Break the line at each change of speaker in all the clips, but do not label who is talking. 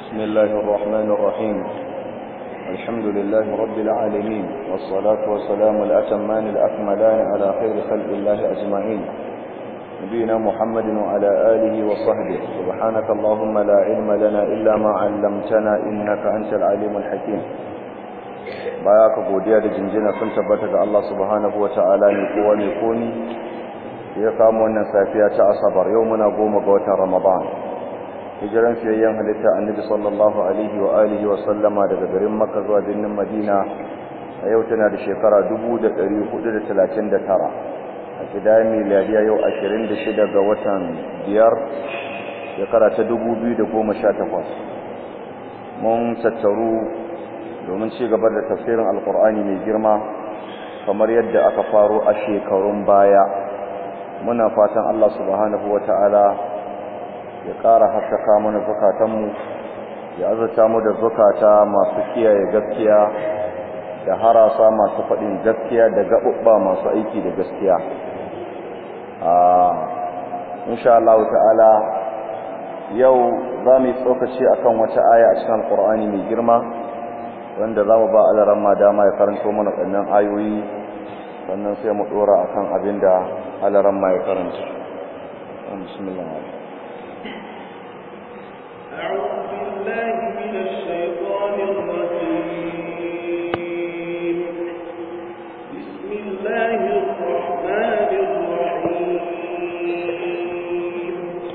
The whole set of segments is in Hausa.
بسم الله الرحمن الرحيم الحمد لله رب العالمين والصلاة والسلام الأتمان الأكملان على خير خلق الله أجمعين نبينا محمد وعلى آله وصحبه سبحانك اللهم لا علم لنا إلا ما علمتنا إنك أنت العليم الحكيم baya ka godiya da jinjina sun tabbata ga Allah subhanahu wata'ala ne kowa ne komi ya kama wannan safiya ta asabar yau muna goma ga watan ramadan hijiran fiyayyen halitta annabi sallallahu alaihi wa alihi wa sallama daga garin makka zuwa birnin madina a yau tana da shekara 1439 a kidaya miliyariya yau 26 ga watan biyar shekara ta 2018 mun tattaru domin ci gaba da tafsirin alkur'ani mai girma kamar yadda aka faro a shekarun baya muna fatan Allah subhanahu wata'ala ya ƙara haskaka mana zukatanmu ya azurta mu da zukata masu kiyaye gaskiya da harasa masu faɗin gaskiya da gaɓuɓɓa masu aiki da gaskiya insha Allah ta'ala yau za mu yi tsokaci akan wata aya a cikin alkur'ani mai girma wanda za mu ba alaran ma dama ya karanto mana ɗannan ayoyi sannan sai mu ɗora a kan abin da alaran ma ya karanta bismillah
أعوذ بالله من الشيطان الرجيم بسم الله الرحمن الرحيم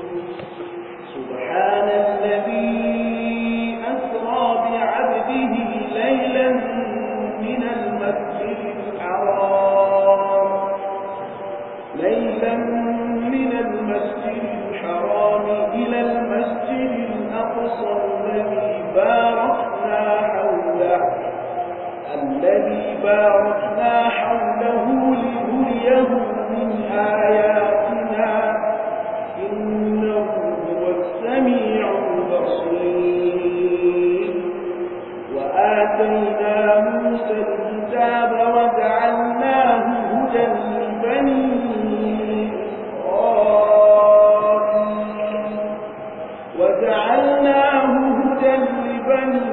سبحان الذي أسرى بعبده ليلا من المسجد الحرام ليلا من المسجد الحرام إلى المسجد الأقصى الذي باركنا حوله الذي باركنا حوله لنريه من آياتنا إنه هو السميع البصير وآتينا موسى الكتاب وجعلناه هدى لبني إسرائيل وجعلناه هدى لبني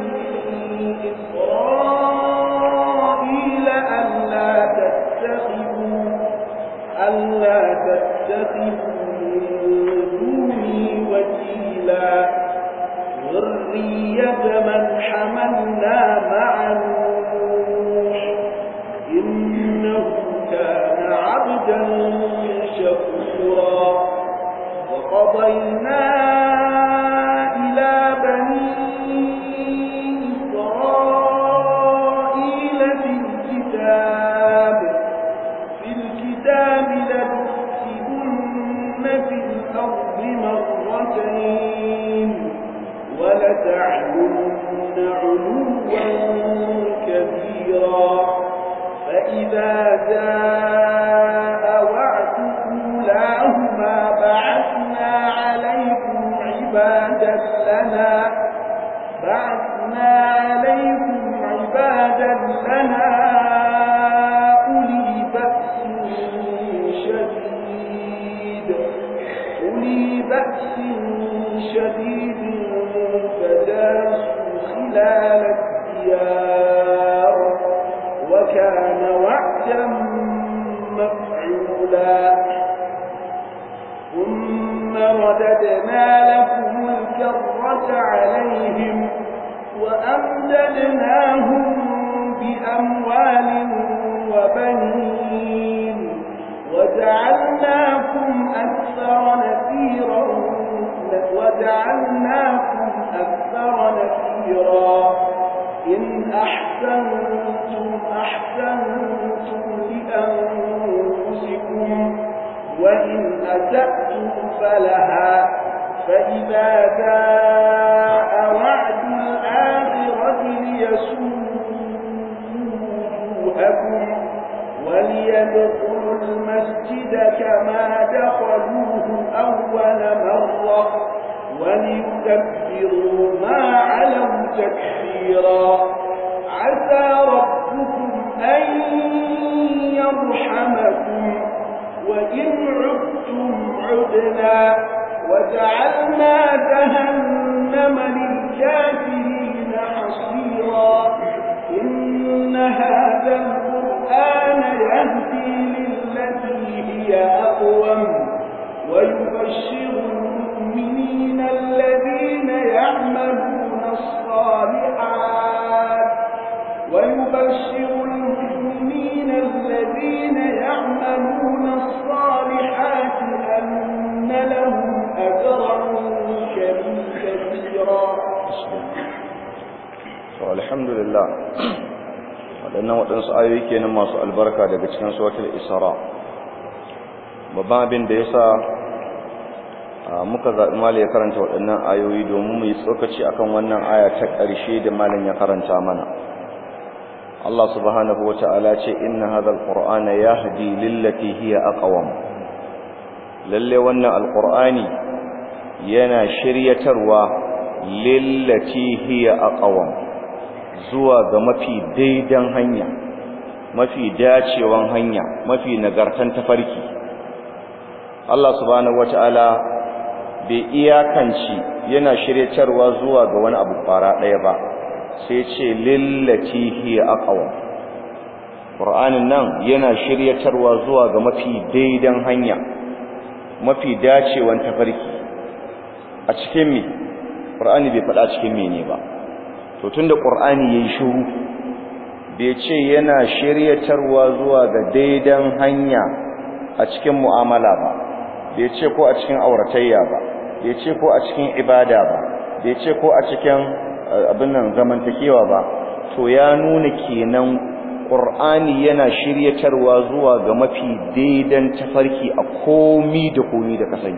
إسرائيل ألا تتخذوا ألا تتخذوا من دوني وكيلا ذرية من حملنا مع نوح إنه كان عبدا شكورا وقضينا إلى بني إسرائيل في الكتاب في الكتاب لتفسدن في الأرض مرتين ولتعلن علوا كبيرا فإذا جاء وعد أولاهما بعثنا عليكم عبادا لنا بعثنا عليكم عبادا لنا أولي بأس شديد أولي بأس شديد فجاسوا خلال الديار وكان وعدا مفعولا ثم رددنا لكم الكرة عليهم وأمددناهم بأموال وبنين وجعلناكم أكثر نفيرا وجعلناكم أكثر نفيرا إن أحسنتم أحسنتم لأنفسكم وإن أسأتم فلها فإذا جاء وعد الآخرة ليسوء وجوهكم وليدخلوا المسجد كما دخلوه أول مرة وليكبروا ما علوا تكبيرا عسى ربكم أن يرحمكم وإن عدتم عدنا وجعلنا جهنم للكافرين حصيرا إن هذا القرآن يهدي للتي هي أقوم ويبشر المؤمنين الذين يعملون الصالحات ويبشر المؤمنين الذين يعملون الصالحات أن لهم أجرا كبيرا
alhamdulillah waɗannan waɗansu ayoyi kenan masu albarka daga cikin suratul isra babban abin da yasa muka zaɓi malam ya karanta waɗannan ayoyi domin mu yi tsokaci akan wannan aya ta ƙarshe da malam ya karanta mana Allah subhanahu wata'ala ce inna hadha alqur'ana yahdi lillati hiya aqwam lalle wannan alqur'ani yana shiryatarwa lillati hiya aqwam zuwa ga mafi daidan hanya mafi dacewan hanya mafi nagartan tafarki Allah subhanahu wata'ala bai iyakanci yana shiryatarwa zuwa ga wani abu fara ɗaya ba sai ce lillati hiya aqwa Qur'anin nan yana shiryatarwa zuwa ga mafi daidan hanya mafi dacewan tafarki a cikin me Qur'ani bai faɗa cikin mene ba to tunda Qur'ani yayi shiru bai ce yana shiryatarwa zuwa ga daidan hanya a cikin mu'amala ba bai ce ko a cikin auratayya ba bai ce ko a cikin ibada ba bai ce ko a cikin abin nan zamantakewa ba to ya nuna kenan Qur'ani yana shiryatarwa zuwa ga mafi daidan tafarki a komi da komi da kasani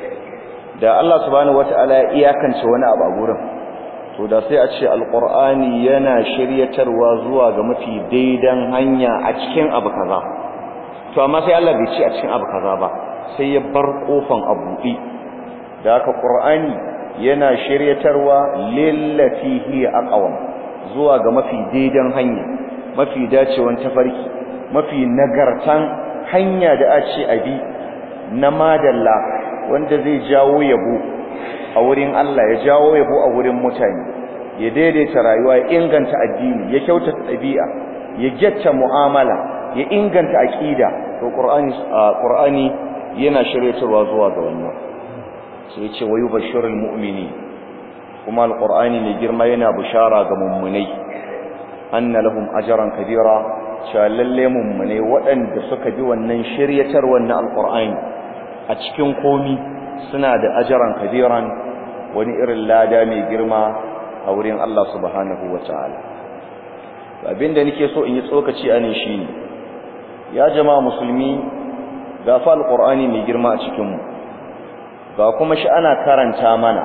da Allah subhanahu wataala ya iyakance wani abu a gurin to da sai a ce alqur'ani yana shiryatarwa zuwa ga mafi daidan hanya a cikin abu kaza to amma sai Allah bai ce a cikin abu kaza ba sai ya bar kofan abuɗi da haka qur'ani yana shiryatarwa lillati hiya aqwam zuwa ga mafi daidan hanya mafi dacewan tafarki mafi nagartan hanya da a ce abi na madalla wanda zai jawo yabo a wurin Allah ya jawo yabo a wurin mutane ya daidaita rayuwa ya inganta addini ya kyautata ɗabi'a ya gyatta mu'amala ya inganta aqida to qur'ani qur'ani yana shiryatarwa zuwa ga wannan sai ya ce wayu bashirul mu'mini kuma alqur'ani mai girma yana bishara ga mummunai anna lahum ajran kabira cewa lalle mummunai waɗanda suka bi wannan shiryatarwar na alqur'ani a cikin komi suna da ajran kabiran wani irin lada mai girma a wurin Allah subhanahu wataala abinda nake so in yi tsokaci a ne shine ya jama'a musulmi ga fa alqur'ani mai girma a cikin mu ga kuma shi ana karanta mana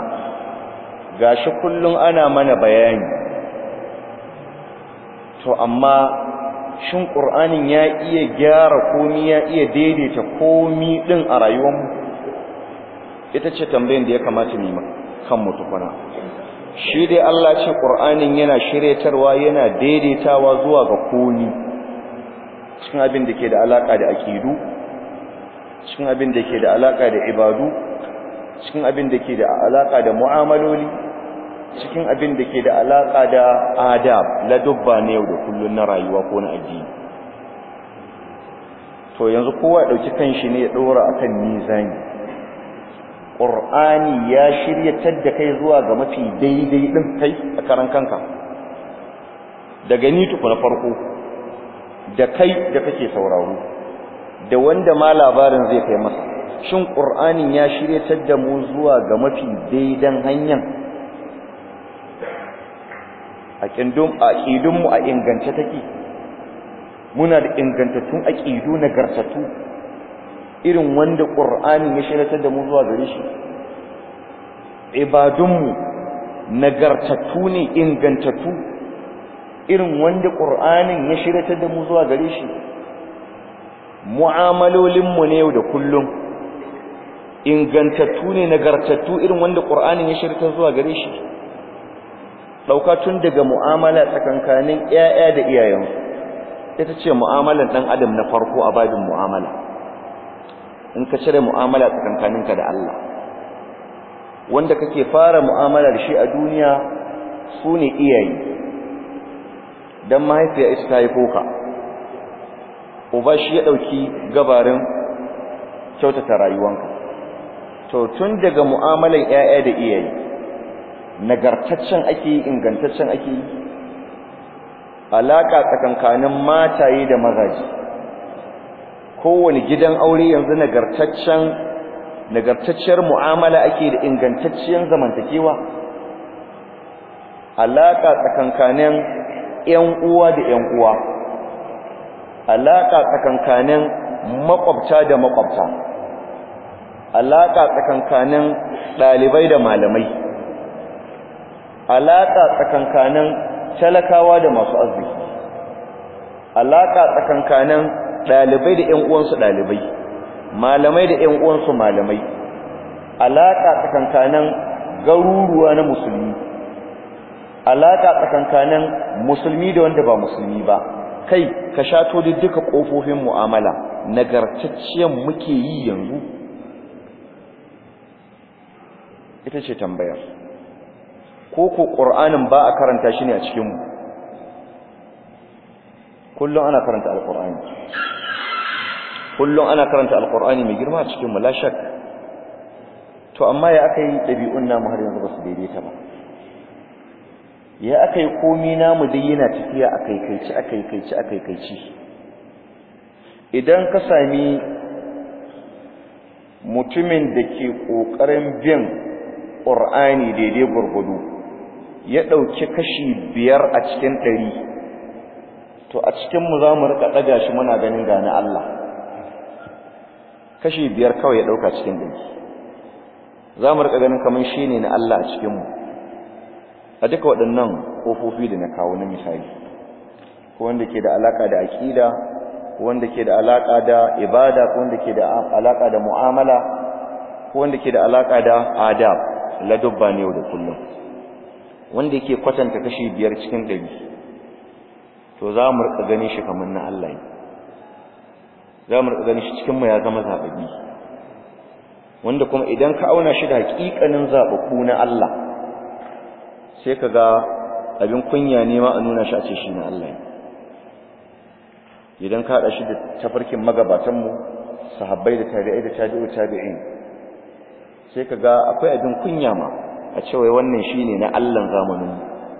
gashi kullun ana mana bayani to amma shin qur'anin ya iya gyara komi ya iya daidaita komi din a rayuwarmu ita ce tambayar da ya kamata mu yi kan mu tukuna shi dai Allah ce qur'anin yana shiryatarwa yana daidaitawa zuwa ga komi cikin abin da ke da alaka da akidu cikin abin da ke da alaka da ibadu cikin abin da ke da alaka da mu'amaloli cikin abin da ke da alaka da adab la dubba ne yau da kullun na rayuwa ko na addini to yanzu kowa ya dauki kanshi ne ya dora akan mizani qur'ani ya shiryatar da kai zuwa ga mafi daidai din kai a karan kanka daga ni tuku na farko da kai da kake sauraro da wanda ma labarin zai kai masa shin qur'anin ya shiryatar da mu zuwa ga mafi daidan hanyar aqidum aqidun mu a ingance take muna da ingantattun aqidu nagartatu irin wanda qur'anin ya shiryatar da mu zuwa gare shi ibadun mu nagartatu ne ingantattu irin wanda qur'anin ya shiryatar da mu zuwa gare shi mu'amalolin mu ne yau da kullum ingantattu ne nagartattu irin wanda qur'anin ya shiryatar zuwa gare shi dauka tun daga mu'amala tsakankanin ƴaƴa da iyayensu ita ce mu'amalar dan adam na farko a babin mu'amala in ka cire mu'amala tsakankaninka da Allah wanda kake fara mu'amala da shi a duniya su ne iyaye don mahaifiya ita ta haifo ka uba shi ya ɗauki gabarin kyautata rayuwanka to tun daga mu'amalan 'ya'ya da iyaye nagartaccen ake yi ingantaccen ake yi alaƙa tsakankanin mataye da mazaje kowane gidan aure yanzu nagartaccen nagartacciyar mu'amala ake da ingantacciyar zamantakewa alaƙa tsakankanin ƴan uwa da ƴan uwa alaƙa tsakankanin makwabta da makwabta alaƙa tsakankanin ɗalibai da malamai alaƙa tsakankanin talakawa da masu arziki alaƙa tsakankanin ɗalibai da ƴan uwansu ɗalibai malamai da ƴan uwansu malamai alaƙa tsakankanin garuruwa na musulmi alaƙa tsakankanin musulmi da wanda ba musulmi ba kai ka shato da duka ƙofofin mu'amala nagartacciyar muke yi yanzu ita ce tambayar ko ko ƙur'anin ba a karanta shi ne a cikinmu kullum ana karanta alƙur'ani kullum ana karanta alƙur'ani mai girma a cikinmu la shak to amma ya aka yi ɗabi'un namu har yanzu ba su daidaita ba ya aka yi komi namu dai yana tafiya a kaikaici a kaikaici a kaikaici idan ka sami mutumin da ke ƙoƙarin bin ƙur'ani daidai gwargwado ya ɗauki kashi biyar a cikin ɗari to a cikinmu za mu rika ɗaga shi muna ganin gane Allah kashi biyar kawai ya ɗauka cikin ɗari za mu rika ganin kamar shi ne na Allah a cikinmu a duka waɗannan ƙofofi da na kawo na misali ko wanda ke da alaƙa da aƙida ko wanda ke da alaƙa da ibada ko wanda ke da alaƙa da mu'amala ko wanda ke da alaƙa da adab ladubba ne yau da kullum wanda yake kwatanta kashi biyar cikin ɗari to za mu rika gani shi kamar na Allah ne za mu rika gani shi cikinmu ya zama zaɓaɓɓi wanda kuma idan ka auna shi da haƙiƙanin zaɓaɓɓu na Allah sai ka ga abin kunya ne ma a nuna shi a ce shi na Allah ne idan ka haɗa shi da tafarkin magabatanmu sahabbai da tabi'ai da tabi'u tabi'in sai ka ga akwai abin kunya ma a cewa wannan shi ne na Allahn zamanin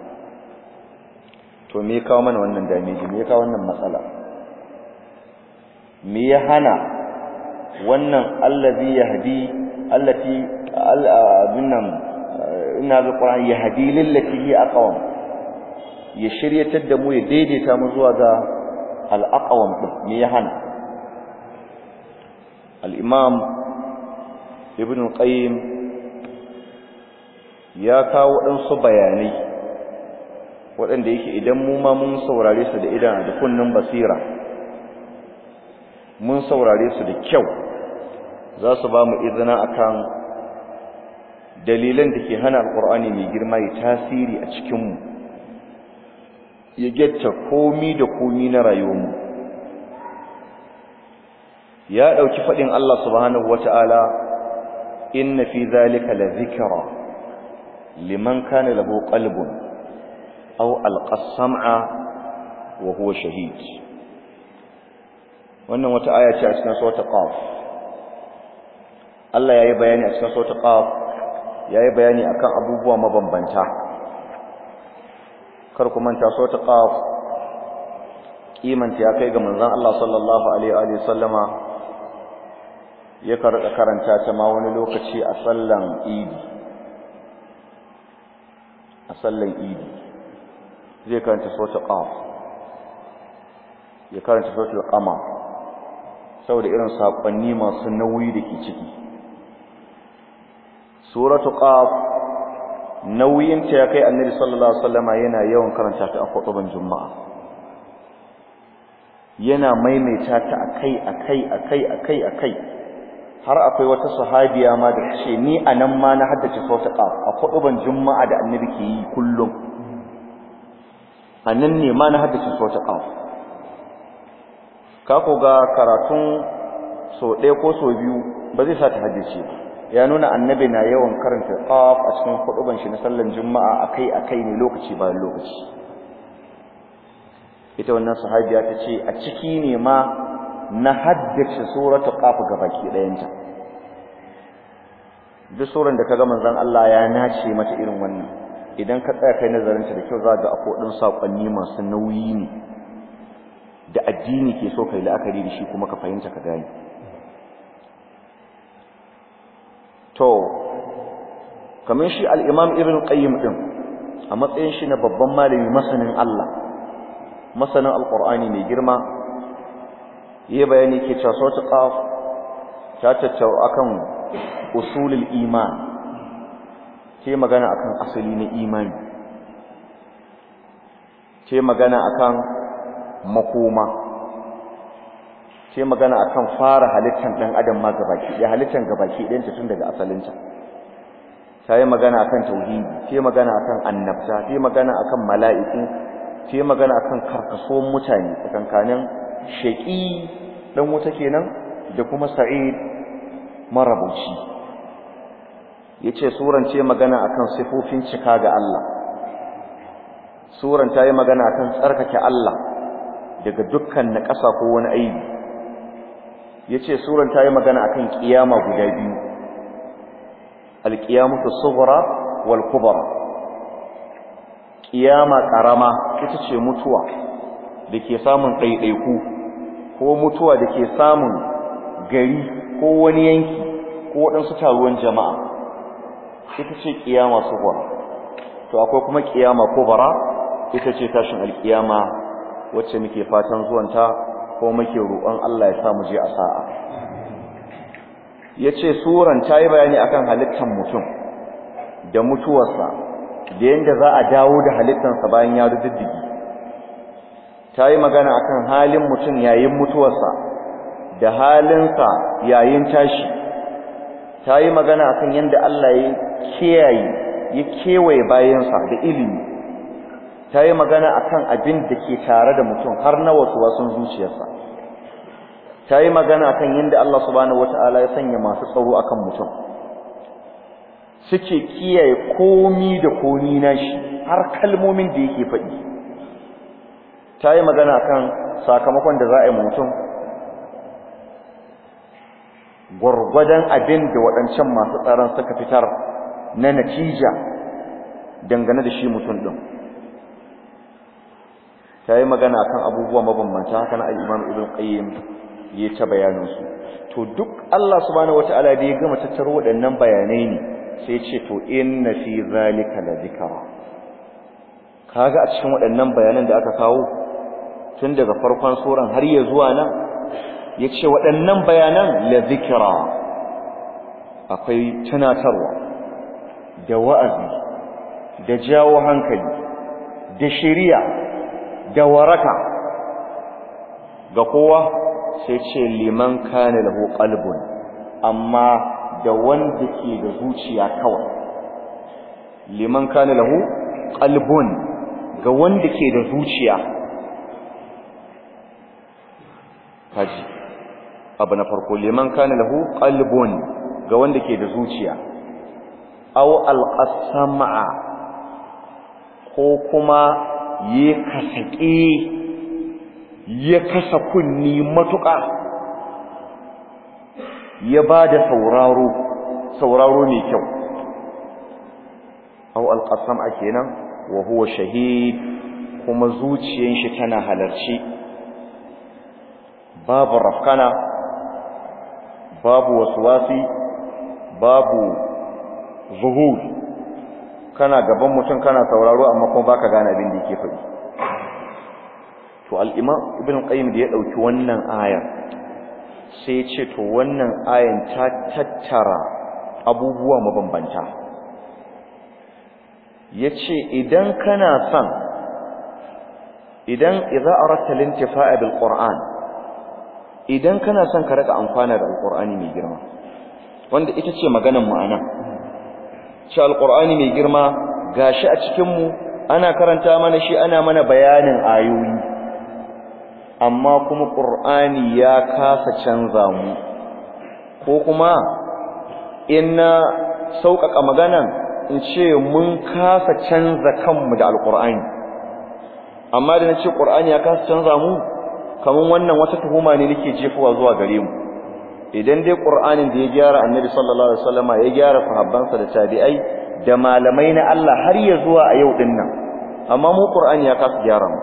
to me ya kawo mana wannan damiji me ya kawo wannan matsala me ya hana wannan allazi yahdi allati abinnan ina ga Qur'ani yahdi lillati hi aqwam ya shiryatar da mu ya daidaita mu zuwa ga al-aqwam din me ya hana al-imam ibn qayyim ya kawo ɗansu bayanai waɗanda yake idan mu ma mun saurare su da idan da kunnin basira mun saurare su da kyau za su ba mu izina akan dalilan da ke hana alƙur'ani mai girma ya tasiri a cikinmu ya getta komi da komi na rayuwarmu ya ɗauki faɗin Allah subhanahu wata'ala inna fi zalika la zikra liman kana lahu qalbun aw alqa sam'a wa huwa shahid wannan wata aya ce a cikin suratul qaf Allah yayi bayani a cikin suratul qaf yayi bayani akan abubuwa mabambanta kar ku manta suratul qaf kimanta ya kai ga manzon Allah sallallahu alaihi wa sallama ya karanta ta ma wani lokaci a sallan idi a sallan idi zai karanta suratul qaf ya karanta suratul qamar saboda irin sakonni masu nauyi da ke ciki suratul qaf nauyin ta ya kai annabi sallallahu alaihi wasallama yana yawan karanta ta a khutban juma'a yana maimaita ta akai akai akai akai akai har akwai wata sahabiya ma da ce ni anan ma na haddace suratul qaf a khutban juma'a da annabi ke yi kullum anan ne ma na haddace suratul qaf ka ko ga karatun so ɗaya ko so biyu ba zai sa ta haddace ba ya nuna annabi na yawan karanta qaf a cikin huduban shi na sallan juma'a akai akai ne lokaci bayan lokaci ita wannan sahabiya ta ce a ciki ne ma na haddace suratul qaf gabaki ɗayanta duk suran da kaga manzon Allah ya nace mata irin wannan idan ka tsaya kai nazarin ta da kyau za ga akwai ɗin sakonni masu nauyi ne da addini ke so kai la'akari da shi kuma ka fahimta ka gane to kamar shi al-Imam Ibn Qayyim din a matsayin shi na babban malami masanin Allah masanin Al-Qur'ani mai girma yayi bayani ke cewa sautu qaf ta tattau akan usulul iman ce magana akan asali na imani ce magana akan makoma ce magana akan fara halittar dan adam ma gabaki ya halittar gabaki ɗayan tun daga asalinta sai magana akan tauhidi ce magana akan annabta ce magana akan mala'iku ce magana akan karkasuwan mutane tsakankanin shaqi dan wuta kenan da kuma sa'id marabuci yace suran ce magana akan sifofin cika ga Allah suran ta yi magana akan tsarkake Allah daga dukkan naƙasa ko wani aibi yace suran ta yi magana akan kiyama guda biyu alqiyamatu sughra wal kubra kiyama karama ita ce mutuwa dake samun ɗaiɗaiku ko mutuwa dake samun gari ko wani yanki ko waɗansu taruwan jama'a ita ce kiyama sughra to akwai kuma kiyama kubra ita ce tashin alkiyama wacce muke fatan zuwanta ko muke roƙon Allah ya sa mu je a sa'a yace suran tayi bayani akan halittar mutum da mutuwarsa da yanda za a dawo da halittarsa bayan ya rududdigi tayi magana akan halin mutum yayin mutuwarsa da halinsa yayin tashi tayi magana akan yanda Allah ya kiyaye ya kewaye bayansa da ilimi ta yi magana akan abin da ke tare da mutum har na wasu wasun zuciyarsa ta yi magana akan yadda Allah subhanahu wata'ala ya sanya masu tsaro akan mutum suke kiyaye komi da komi nashi har kalmomin da yake faɗi ta yi magana akan sakamakon da za a yi mutum gwargwadon abin da waɗancan masu tsaron suka fitar na natija dangane da shi mutum ɗin ta yi magana kan abubuwa mabambanta haka na al'imam ibn qayyim ya ta bayanansu to duk Allah subhanahu wata'ala da ya gama tattaro waɗannan bayanai ne sai ce to inna fi zalika la dhikra kaga a cikin waɗannan bayanan da aka kawo tun daga farkon suran har ya zuwa nan yace waɗannan bayanan la dhikra akwai tunatarwa da wa'azi da jawo hankali da shari'a da waraka ga kowa sai ce liman kana lahu qalbun amma da wanda ke da zuciya kawai liman kana lahu qalbun ga wanda ke da zuciya kaji abu na farko liman kana lahu qalbun ga wanda ke da zuciya aw alqasama ko kuma ya kasaƙe ya kasa kunni matuƙa ya ba da sauraro sauraro mai kyau au alƙasam a kenan wa huwa shahid kuma zuciyan shi tana halarci babu rafkana babu waswasi babu zuhur kana gaban mutum kana sauraro amma kuma baka gane abin da yake faɗi to al-imam ibn qayyim da ya dauki wannan aya sai ya ce to wannan ayan ta tattara abubuwa mabambanta yace idan kana son idan idza aratta lintifa'a bil qur'an idan kana son ka rika amfana da alqur'ani mai girma wanda ita ce maganar mu anan shi alqur'ani mai girma gashi a cikin mu ana karanta mana shi ana mana bayanin ayoyi amma kuma qur'ani ya kasa canza mu ko kuma in na sauƙaƙa maganan in ce mun kasa canza kanmu da alƙur'ani amma da na ce ƙur'ani ya kasa canza mu kamar wannan wata tuhuma ne nake jefowa zuwa gare mu idan dai ƙur'anin da ya gyara annabi sallallahu alaihi wasallama ya gyara sahabbansa da tabi'ai da malamai na Allah har ya zuwa a yau din nan amma mu ƙur'ani ya kasa gyara mu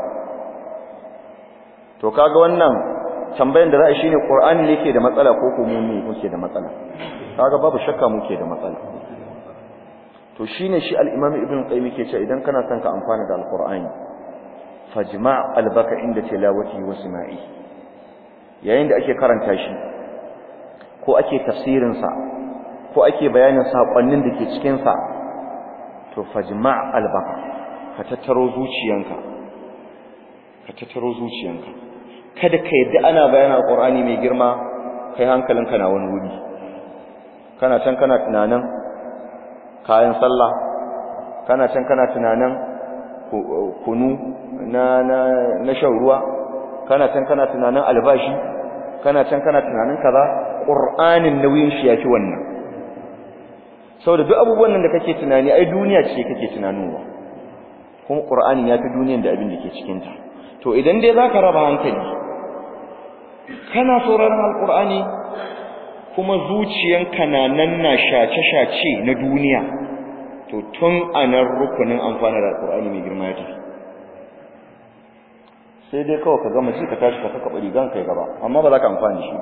to kaga wannan tambayan da za a shine ƙur'ani ne ke da matsala ko ko mu ne muke da matsala kaga babu shakka muke da matsala to shine shi al-imam ibn qayyim yake cewa idan kana son ka amfana da al-qur'ani fajma' albaka inda tilawati wa sama'i yayin da ake karanta shi ko ake tafsirin sa ko ake bayanin sakonnin da ke cikin sa to fajma' albaka ka tattaro zuciyanka ka tattaro zuciyanka kada ka yadda ana bayanin al-qur'ani mai girma kai hankalinka na wani wuri kana can kana tunanin kayan sallah kana can kana tunanin kunu na na na shan ruwa kana can kana tunanin albashi kana can kana tunanin kaza qur'anin nauyin shi yake wannan saboda duk abubuwan nan da kake tunani ai duniya ce kake tunanowa kuma qur'ani ya fi duniyan da abin da ke cikin ta to idan dai zaka raba hankali kana sauraron alqur'ani kuma zuciyanka na nan na shace-shace na duniya to tun anan rukunin amfani da alqur'ani mai girma ya tafi sai dai kawai ka gama ji ka tashi ka saka bari gan kai gaba amma ba za ka amfani shi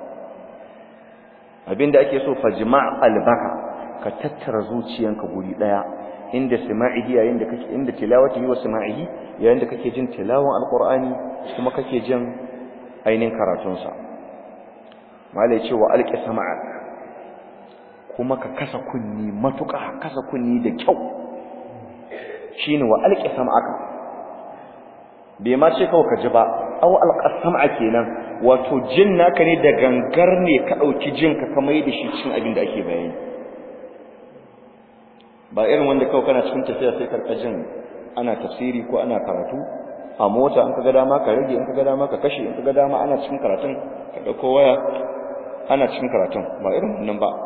abinda ake so fajma' albaka ka tattara zuciyanka guri daya inda sama'ihi yayin da kake inda tilawati wa sama'ihi yayin da kake jin tilawan alqur'ani kuma kake jin ainihin karatun sa malai ce wa alqi sama'ak kuma ka kasa kunni matuƙa kasa kunni da kyau shine wa alqi sama'aka bai ma ce kawai ka ji ba aw alqasama kenan wato jin naka ne da gangar ne ka dauki jin ka kamar da shi cikin abin da ake bayani ba irin wanda kawai kana cikin tafiya sai karka jin ana tafsiri ko ana karatu a mota in kaga dama ka rage in kaga dama ka kashe in kaga dama ana cikin karatun ka dauko waya ana cikin karatun ba irin wannan ba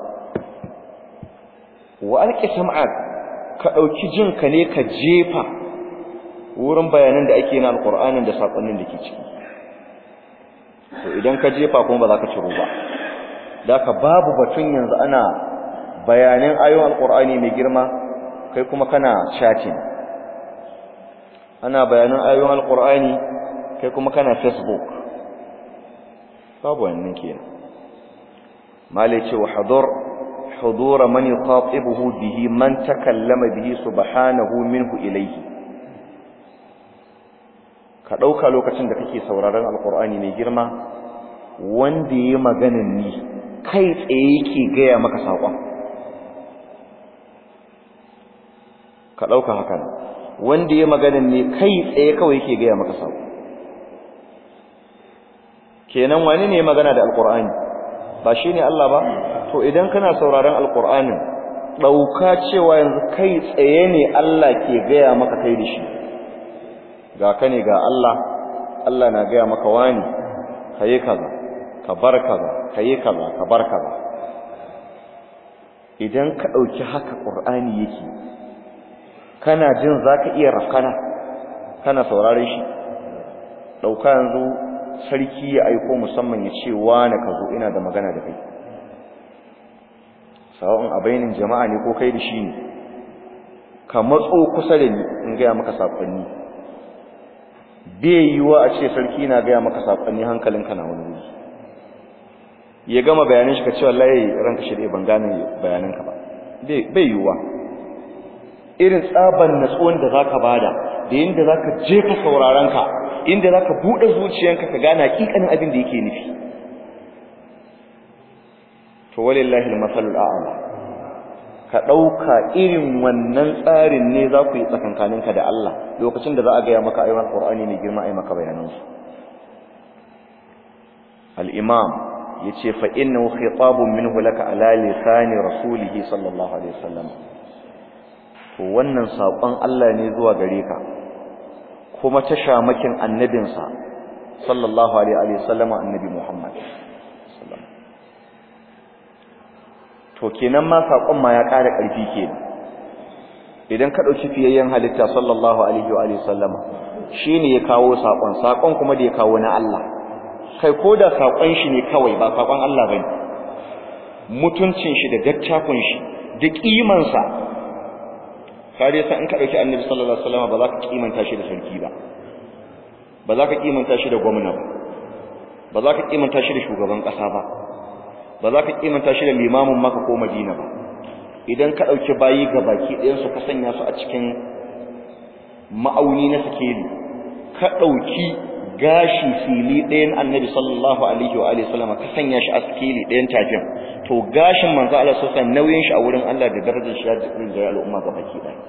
wa alqi sam'ak ka dauki jin ka ne ka jefa wurin bayanan da ake na alqur'anin da sakonnin da ke ciki to idan ka jefa kuma ba za ka ciro ba daka babu batun yanzu ana bayanan ayoyin alqur'ani mai girma kai kuma kana chatting ana bayanan ayoyin alqur'ani kai kuma kana facebook babu wannan kenan malai ce wa hadur حضور من يخاطبه به من تكلم به سبحانه منه إليه ka ɗauka lokacin da kake sauraron alkur'ani mai girma wanda ya maganin ni kai tsaye yake gaya maka saƙon ka ɗauka hakan wanda ya maganin ni kai tsaye kawai yake gaya maka saƙon kenan wani ne magana da alkur'ani ba shi ne Allah ba to idan kana sauraron alkur'anin ɗauka cewa yanzu kai tsaye ne Allah ke gaya maka kai da shi ga ka ne ga Allah Allah na gaya maka wani ka yi kaza ka bar kaza ka yi kaza ka bar kaza idan ka ɗauki haka ƙur'ani yake kana jin za ka iya rafkana kana saurare shi ɗauka yanzu sarki ya aiko musamman ya ce wane ka zo ina da magana da kai sawa'un a bainin jama'a ne ko kai da shi ne ka matso kusa da ni in gaya maka saƙonni bai yiwuwa a ce sarki na gaya maka saƙonni hankalinka na wani wuri ya gama bayanin shi ka ce wallahi ranka shi ban gane bayananka ba bai yiwuwa irin tsaban natsuwan da zaka bada da yanda zaka je ka sauraron ka inda zaka bude zuciyanka ka gane hakikanin abin da yake nufi to walillahi almasalul a'la ka dauka irin wannan tsarin ne za ku yi tsakankaninka da Allah lokacin da za a gaya maka ayoyin Qur'ani mai girma ai maka bayanan su al-imam yace fa innahu khitabun minhu laka ala lisani rasulih sallallahu alaihi wasallam to wannan sakon Allah ne zuwa gare ka kuma ta shamakin annabinsa sallallahu alaihi wasallam annabi Muhammad to kenan ma saƙon ma ya ƙara ƙarfi kenan idan ka ɗauki fiyayyen halitta sallallahu alaihi wa sallama shi ne ya kawo saƙon saƙon kuma da ya kawo na Allah kai ko da saƙon shi ne kawai ba saƙon Allah ba ne mutuncin shi da dattafin shi da ƙimansa kare sa in ka ɗauki annabi sallallahu alaihi wasallama ba za ka ƙimanta shi da sarki ba ba za ka ƙimanta shi da gwamna ba ba za ka ƙimanta shi da shugaban ƙasa ba ba za ka ƙimanta shi da limamin maka ko madina ba idan ka ɗauki bayi ga baki ɗayansu ka sanya su a cikin ma'auni na sikeli ka ɗauki gashi fili ɗayan annabi sallallahu alaihi wa alihi sallama ka sanya shi a sikeli ɗayan tafin to gashin manzo Allah sosai nauyin shi a wurin Allah da darajar shi ya jikin da al'umma ga baki ɗaya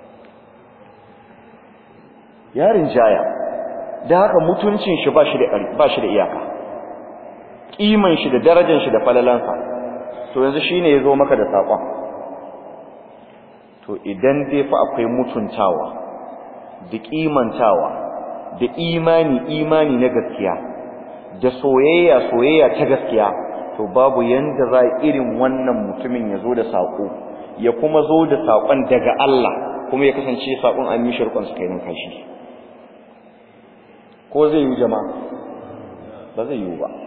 yarin jaya da haka mutuncin shi ba shi da ba shi da iyaka kiman shi da darajar shi da falalansa to yanzu shine yazo maka da sakon to idan dai fa akwai mutuntawa da kimantawa da imani imani na gaskiya da soyayya soyayya ta gaskiya to babu yanda za irin wannan mutumin ya zo da sako ya kuma zo da sakon daga Allah kuma ya kasance sakon an yi shirkon su kai nan kashi ko zai yi jama'a ba zai yi ba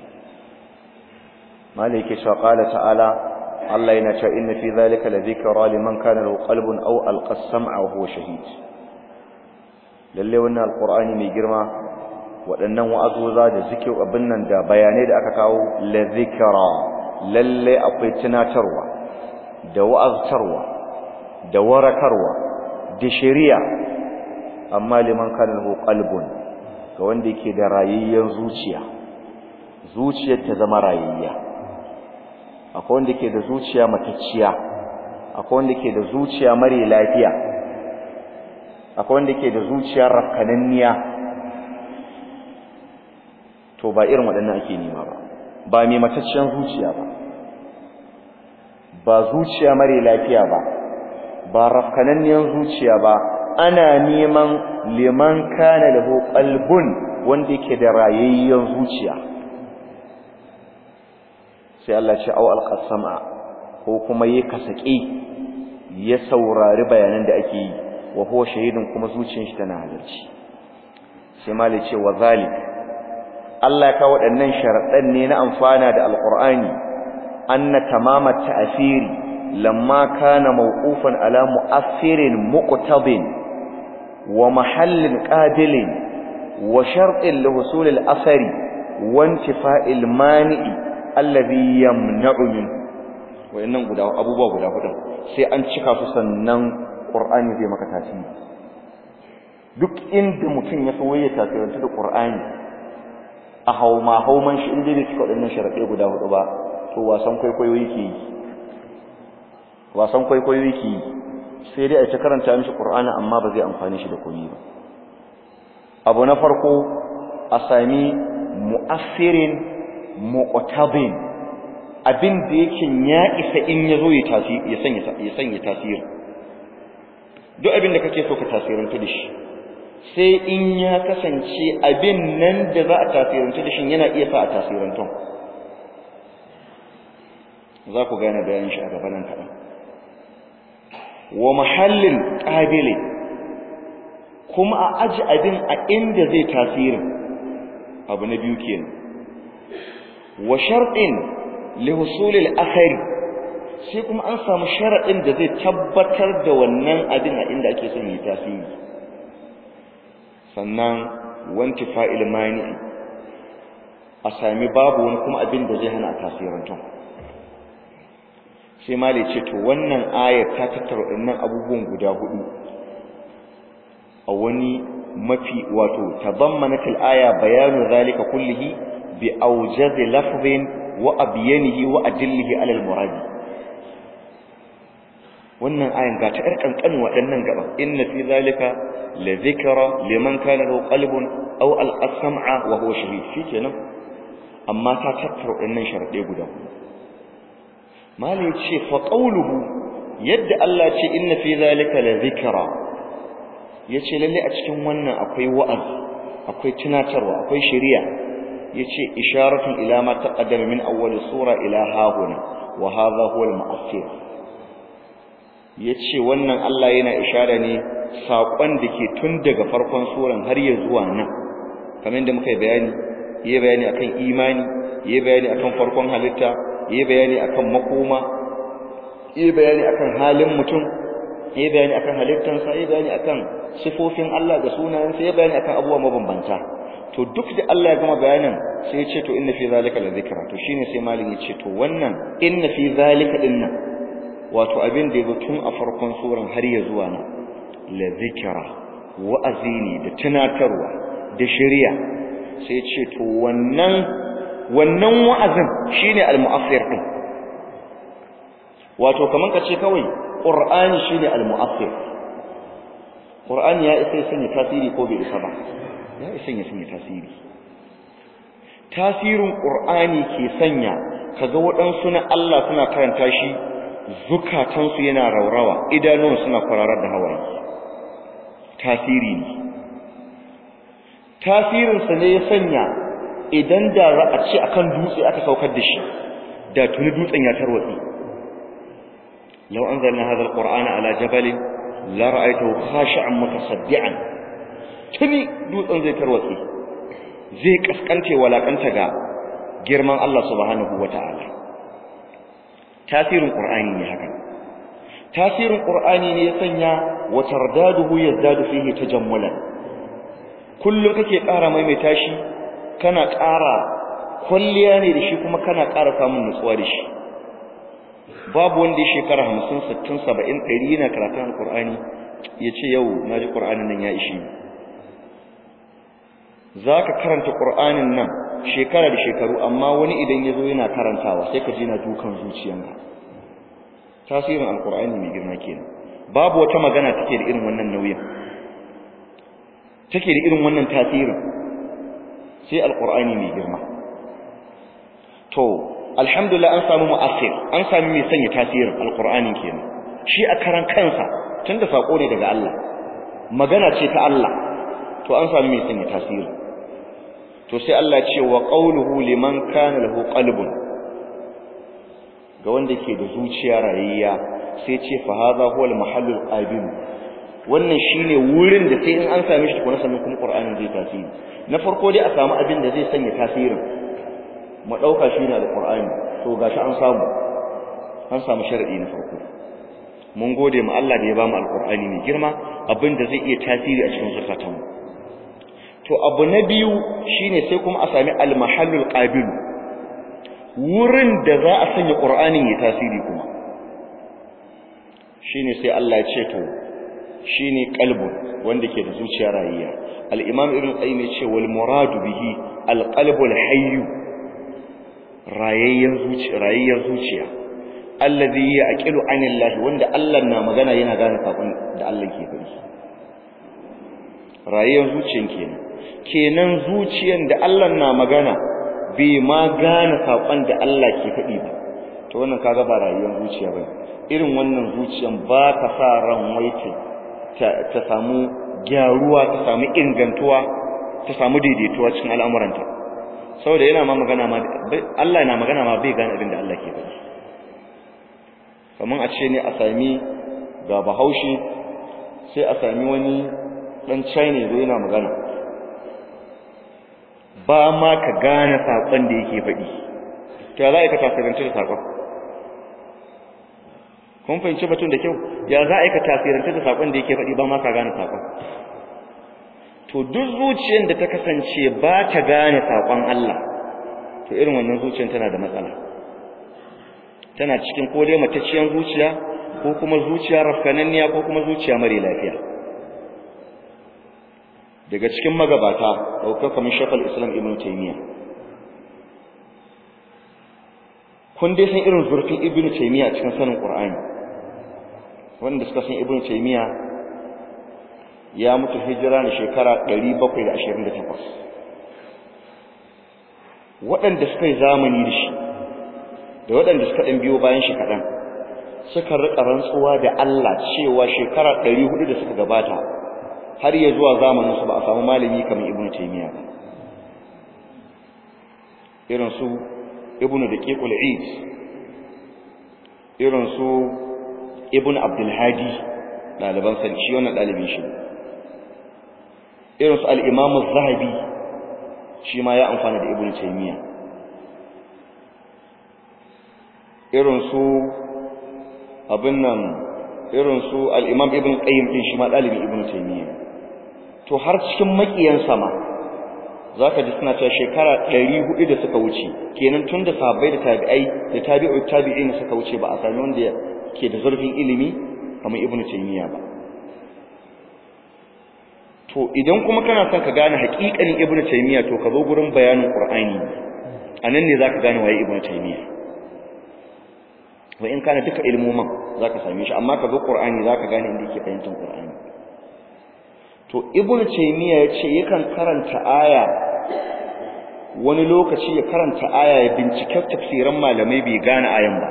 malai yake cewa qala ta'ala Allah yana cewa inna fi zalika la dhikra liman kana lahu qalbun aw alqa as-sam'a wa huwa shahid lalle wannan alqur'ani mai girma waɗannan wa'azoza da zikir abin nan da bayanai da aka kawo la dhikra lalle akwai tunatarwa da wa'aztarwa da warakarwa da shari'a amma liman kana lahu qalbun ga wanda yake da rayayyen zuciya zuciyar ta zama rayayya akwai wanda ke da zuciya matacciya akwai wanda ke da zuciya mare lafiya akwai wanda ke da zuciya rafkananniya to ba irin waɗannan ake nema ba ba mai matacciyar zuciya ba ba zuciya mare lafiya ba ba rafkananniyar zuciya ba ana neman liman kana lahu qalbun wanda yake da rayayyen zuciya sai Allah ce aw alqasama ko kuma yi kasake ya saurari bayanan da ake yi wa huwa shahidun kuma zuciyar shi tana halarci sai malai ce wa zalik Allah ka waɗannan sharaɗan ne na amfana da alqur'ani anna tamama ta'asiri lamma kana mawqufan ala mu'assirin muqtabin wa mahallin qabilin wa shartin li husul al-athari wa intifa'il mani'i alladhi yamna'u min wayannan guda abubuwa guda hudu sai an cika su sannan qur'ani zai maka tasiri duk inda mutum ya so ya tasiranta da qur'ani a hauma hauman shi inda bai cika wadannan sharaɗe guda hudu ba to wasan kwaikwayo yake yi wasan kwaikwayo yake yi sai dai a ta karanta mishi qur'ani amma ba zai amfani shi da komai ba abu na farko a sami mu'assirin muqtabin abin da yake ya isa in yazo ya tasiri ya sanya ya sanya tasiri duk abin da kake so ka tasiranta da shi sai in ya kasance abin nan da za a tasiranta da shi yana iya sa a tasiranta za ku gane bayanin shi a gaban nan kaɗan wa mahallin qabili kuma a aji abin a inda zai tasirin abu na biyu kenan wa sharɗin li husulil akhari sai kuma an samu sharaɗin da zai tabbatar da wannan abin a inda ake son yi tasiri sannan wanti fa'il mani a sami babu wani kuma abin da zai hana tasirantar sai mali ce to wannan ayar ta tattara waɗannan abubuwan guda hudu a wani mafi wato tabammanatil aya bayanu zalika kullihi bi awjaz lafzin wa abyanihi wa adillihi ala al muradi wannan ayan ga ta kankanin waɗannan gaba inna fi zalika la dhikra liman kana lahu qalbun aw al sam'a wa huwa shahid shikenan amma ta tattara waɗannan sharadai guda hudu malai ce fa qawluhu yadda Allah ce inna fi zalika la dhikra yace lalle a cikin wannan akwai wa'azi akwai tunatarwa akwai shari'a yace isharatun ila ma taqaddama min awwal sura ila hahuna wa hadha huwa al-mu'assir yace wannan Allah yana ishara ne sakon da ke tun daga farkon suran har ya zuwa nan kamar yadda muka yi bayani yayi bayani akan imani yayi bayani akan farkon halitta yayi bayani akan makoma yayi bayani akan halin mutum yayi bayani akan halittansa yayi bayani akan sifofin Allah da sunayensa yayi bayani akan abubuwa mabambanta to duk da Allah ya gama bayanin sai ya ce to inna fi zalika la zikra to shine sai malin ya ce to wannan inna fi zalika dinnan wato abin da yazo tun a farkon suran har ya zuwa nan la zikra wa'azi ne da tunatarwa da shari'a sai ya ce to wannan wannan wa'azin shine al-mu'assir din wato kaman ka ce kawai qur'ani shine al-mu'assir qur'ani ya isa ya sanya tasiri ko bai isa ba ya isa ya sanya tasiri tasirin qur'ani ke sanya kaga waɗansu na Allah suna karanta shi zukatansu yana raurawa idanun suna kwararar da hawaye tasiri ne tasirin sa ne ya sanya idan da za a ce akan dutse aka saukar da shi da tuni dutsen ya tarwatsi law anzalna hadha alqur'ana ala jabalin la ra'aytahu khashi'an mutasaddian tuni dutsen zai tarwatsi zai kaskante walakanta ga girman Allah subhanahu wata'ala tasirin qur'ani ne haka tasirin qur'ani ne ya sanya wa tardaduhu yazdadu fihi tajammulan kullum kake ƙara maimaita shi kana ƙara kwalliya ne da shi kuma kana ƙara samun nutsuwa da shi babu wanda ya shekara hamsin sittin saba'in ɗari yana karatun alƙur'ani ya ce yau na ji ƙur'anin nan ya ishi za ka karanta ƙur'anin nan shekara da shekaru amma wani idan ya zo yana karantawa sai ka ji na dukan zuciyanka tasirin alƙur'ani mai girma kenan babu wata magana take da irin wannan nauyin take da irin wannan tasirin sai alƙur'ani mai girma to alhamdulillah an samu mu'assir an sami mai sanya tasirin alqur'ani kenan shi a karan kansa tunda sako ne daga Allah magana ce ta Allah to an sami mai sanya tasiri to sai Allah ce wa qawluhu liman kana lahu qalbun ga wanda ke da zuciya rayayya sai ce fa hadha huwa al-mahallul qabil wannan shine wurin da sai in an same shi kuma sannan kuma qur'anin zai tasiri na farko dai a samu abin da zai sanya tasirin mu dauka shi ne alqur'ani to gashi an samu an samu sharadi na farko mun gode mu Allah da ya bamu alqur'ani mai girma abin da zai iya tasiri a cikin zakatan mu to abu na biyu shine sai kuma a sami almahallul qabil wurin da za a sanya qur'anin ya tasiri kuma shine sai Allah ya ce to shine qalbun wanda ke da zuciya rayuwa al-imam ibn qayyim ya ce wal muradu bihi al-qalbul hayy rayayyan zuciya rayayyan zuciya alladhi yaqilu anillahi wanda Allah na magana yana gane sakon da Allah ke faɗi rayayyan zuciyan kenan kenan zuciyan da Allah na magana bai ma gane sakon da Allah ke faɗi ba to wannan kaga ba rayuwar zuciya bane irin wannan zuciyan ba ka sa ran waiti ta samu gyaruwa ta samu ingantuwa ta samu daidaituwa cikin al'amuranta saboda yana ma magana ma Allah na magana ma bai gane abin da Allah ke faɗi kamar a ce ne a sami ga bahaushe sai a sami wani dan China zo yana magana ba ma ka gane sakon da yake faɗi to ya za ka tasiranci da sakon kun fahimci batun da kyau ya za ka tasiranci da sakon da yake faɗi ba ma ka gane sakon to duk zuciyar da ta kasance ba ta gane sakon Allah to irin wannan zuciyar tana da matsala tana cikin ko dai matacciyar zuciya ko kuma zuciya rafkananniya ko kuma zuciya mare lafiya daga cikin magabata ɗaukar kamar shafal islam ibn taimiyya kun dai san irin zurfin ibn taimiyya cikin sanin ƙur'ani wanda suka san ibn taimiyya ya mutu hijira na shekara 728 waɗanda suka yi zamani da shi da waɗanda suka ɗan biyo bayan shi kaɗan suka riƙa rantsuwa da Allah cewa shekara 400 da suka gabata har ya zuwa zamaninsu ba a samu malami kamar ibnu taymiya ba irin su ibnu daqiqul eid irin su ibnu abdul hadi daliban sa shi wannan dalibin shi irin su al-imam az-zahabi shi ma ya amfana da ibnu taymiya irin su abin nan irin su al-imam ibn qayyim din shi ma dalibin ibnu taymiya to har cikin makiyan sama zaka ji suna cewa shekara 400 da suka wuce kenan tun da sahabbai da tabi'ai da tabi'u tabi'in suka wuce ba a sami wanda ke da zurfin ilimi kamar ibnu taymiya ba to idan kuma kana son ka gane haƙiƙanin ibnu taymiya to ka zo gurin bayanin qur'ani anan ne zaka gane waye ibnu taymiya wa in kana duka ilmoman zaka same shi amma ka zo qur'ani zaka gane inda yake fahimtar qur'ani to ibnu taymiya yace yakan karanta aya wani lokaci ya karanta aya ya bincike tafsiran malamai bai gane ayan ba